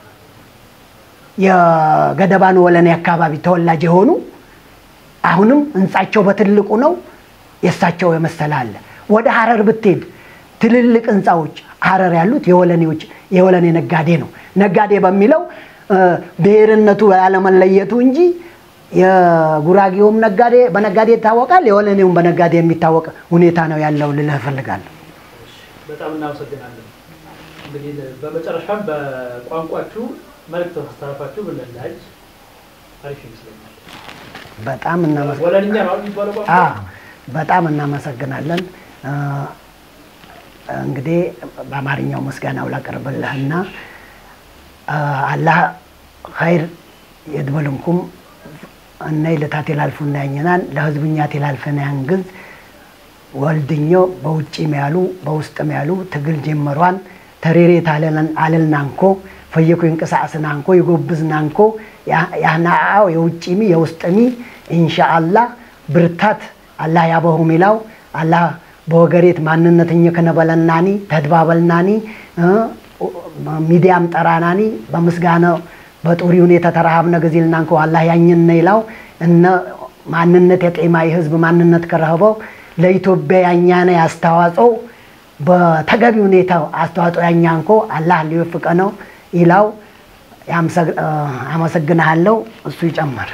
[SPEAKER 1] የገደባን ወለኔ አካባቢ ተወላጅ የሆኑ አሁንም ህንፃቸው በትልቁ ነው። የእሳቸው የመሰለ አለ። ወደ ሀረር ብትሄድ ትልልቅ ህንፃዎች ሀረር ያሉት የወለኔዎች የወለኔ ነጋዴ ነው። ነጋዴ በሚለው ብሔርነቱ ያለመለየቱ እንጂ የጉራጌውም ነጋዴ በነጋዴ ይታወቃል፣ የወለኔውም በነጋዴ የሚታወቅ ሁኔታ ነው ያለው ልልህ እፈልጋለሁ።
[SPEAKER 4] በጣም እናመሰግናለን። እንግዲህ በመጨረሻም በቋንቋችሁ መልዕክት ማስተላለፋችሁ ብንላጅ አሪፍ ይመስለኛል።
[SPEAKER 1] በጣም እናመሰ-
[SPEAKER 4] ወለንኛ ነው የሚባለው ቋንቋ
[SPEAKER 1] አ በጣም እናመሰግናለን። አ፣ እንግዲህ በአማርኛው ምስጋናው ላቀርብልህና አ፣ አላህ ኸይር የድበልንኩም እናይ ልታት ይላልፉና ያኝናን ለህዝብኛት ይላልፈና ያንግዝ ወልድኞ በውጭም ያሉ በውስጥም ያሉ ትግል ጀመሯን ተሬሬት አለልናንኮ ፈየኮ ይንቀሳቀስናንኮ ይጎብዝናንኮ ያህናአው የውጭሚ የውስጥሚ ኢንሻአላህ ብርታት አላህ ያበሁ ሚላው አላህ በወገሬት ማንነትኝ ከነበለናኒ ተድባበልናኒ እ ሚዲያም ጠራናኒ በምስጋና በጡሪ ሁኔታ ተረሃብነ ጊዜልናንኮ አላህ ያኝነ ይላው እነ ማንነት የጤማይ ህዝብ ማንነት ከረህበው ለኢትዮጵያ ያኛነ አስተዋጽኦ በተገቢ ሁኔታ አስተዋጽኦ ያኛንኮ አላህ ሊወፍቀ ነው ይላው። ያምሰግ- አ፣ አመሰግንሃለሁ። እሱ ይጨምር።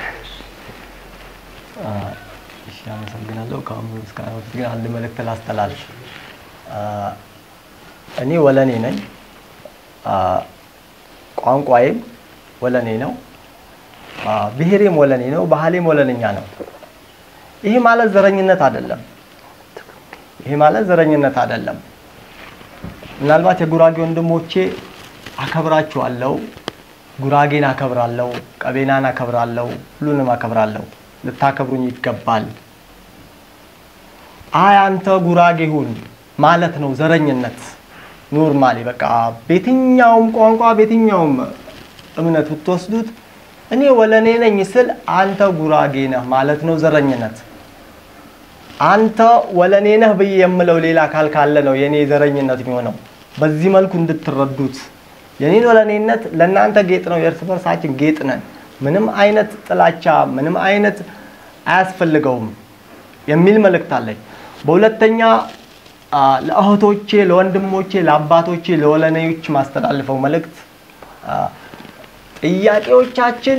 [SPEAKER 2] እሺ፣ አመሰግናለሁ። ከአሁኑ ምስጋና በፊት ግን አንድ መልእክት ላስተላልፍ። አ፣ እኔ ወለኔ ነኝ። አ፣ ቋንቋዬም ወለኔ ነው። አ፣ ብሔሬም ወለኔ ነው፣ ባህሌም ወለነኛ ነው። ይሄ ማለት ዘረኝነት አይደለም። ይሄ ማለት ዘረኝነት አይደለም። ምናልባት የጉራጌ ወንድሞቼ አከብራችኋለሁ፣ ጉራጌን አከብራለሁ፣ ቀቤናን አከብራለሁ፣ ሁሉንም አከብራለሁ። ልታከብሩኝ ይገባል። አይ አንተ ጉራጌ ሁን ማለት ነው ዘረኝነት። ኖርማሊ በቃ በየትኛውም ቋንቋ በየትኛውም እምነት ብትወስዱት እኔ ወለኔ ነኝ ስል አንተ ጉራጌ ነህ ማለት ነው ዘረኝነት። አንተ ወለኔ ነህ ብዬ የምለው ሌላ አካል ካለ ነው የኔ ዘረኝነት የሚሆነው። በዚህ መልኩ እንድትረዱት የኔን ወለኔነት ለእናንተ ጌጥ ነው፣ የእርስ በርሳችን ጌጥ ነን። ምንም አይነት ጥላቻ ምንም አይነት አያስፈልገውም የሚል መልእክት አለኝ። በሁለተኛ አ፣ ለእህቶቼ፣ ለወንድሞቼ፣ ለአባቶቼ፣ ለወለኔዎች ማስተላልፈው መልእክት አ፣ ጥያቄዎቻችን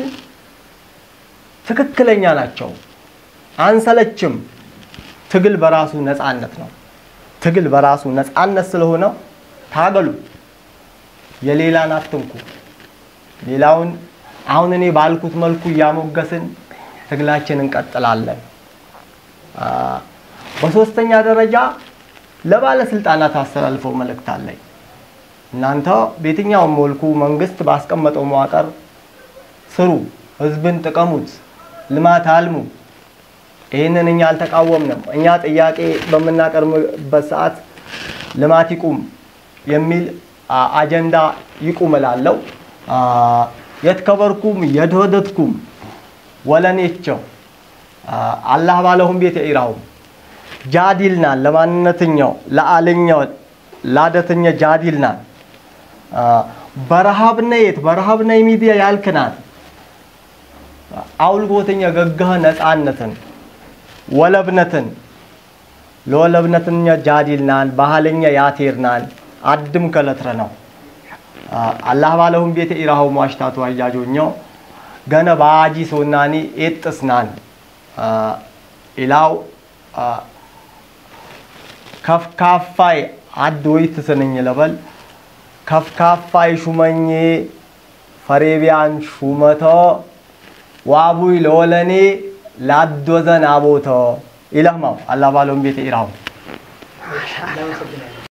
[SPEAKER 2] ትክክለኛ ናቸው፣ አንሰለችም። ትግል በራሱ ነፃነት ነው። ትግል በራሱ ነፃነት ስለሆነ ታገሉ። የሌላን አትንኩ። ሌላውን አሁን እኔ ባልኩት መልኩ እያሞገስን ትግላችን እንቀጥላለን። አ፣ በሶስተኛ ደረጃ ለባለስልጣናት አስተላልፈው መልእክት አለኝ። እናንተ በየትኛውም መልኩ መንግስት ባስቀመጠው መዋቅር ስሩ፣ ህዝብን ጥቀሙት፣ ልማት አልሙ። ይህንን እኛ አልተቃወምንም። እኛ ጥያቄ በምናቀርብበት ሰዓት ልማት ይቁም የሚል አ፣ አጀንዳ ይቁም እላለሁ። አ፣ የትከበርኩም የድህደትኩም ወለኔቸው አ፣ አላህ ባለሁም ቤት ኢራሁም ጃዲልናን ለማንነትኛው ለአለኛው ላደተኛ ጃዲልናን አ፣ በረሃብነየት በረሃብነ ሚዲያ ያልክናን አውልጎተኛ ገጋህ ነፃነትን ወለብነትን ለወለብነትኛ ጃዲልናን ባህለኛ ያቴርናን አድም ከለትረ ነው አ፣ አላህ ባለሁም ቤት ኢራሁ ሟሽታቱ አያጆኛው ገነ ባጂ ሶናኒ ኤጥስናን አ፣ ኢላው አ፣ ከፍካፋይ አድ ወይ ትስንኝ ለበል ከፍካፋይ ሹመኜ ፈሬቢያን ሹመተ ዋቡይ ለወለኔ ላዶዘን አቦተ ኢለህማው አላህ ባለውም ቤት ኢራሁ
[SPEAKER 4] እናመሰግናለን።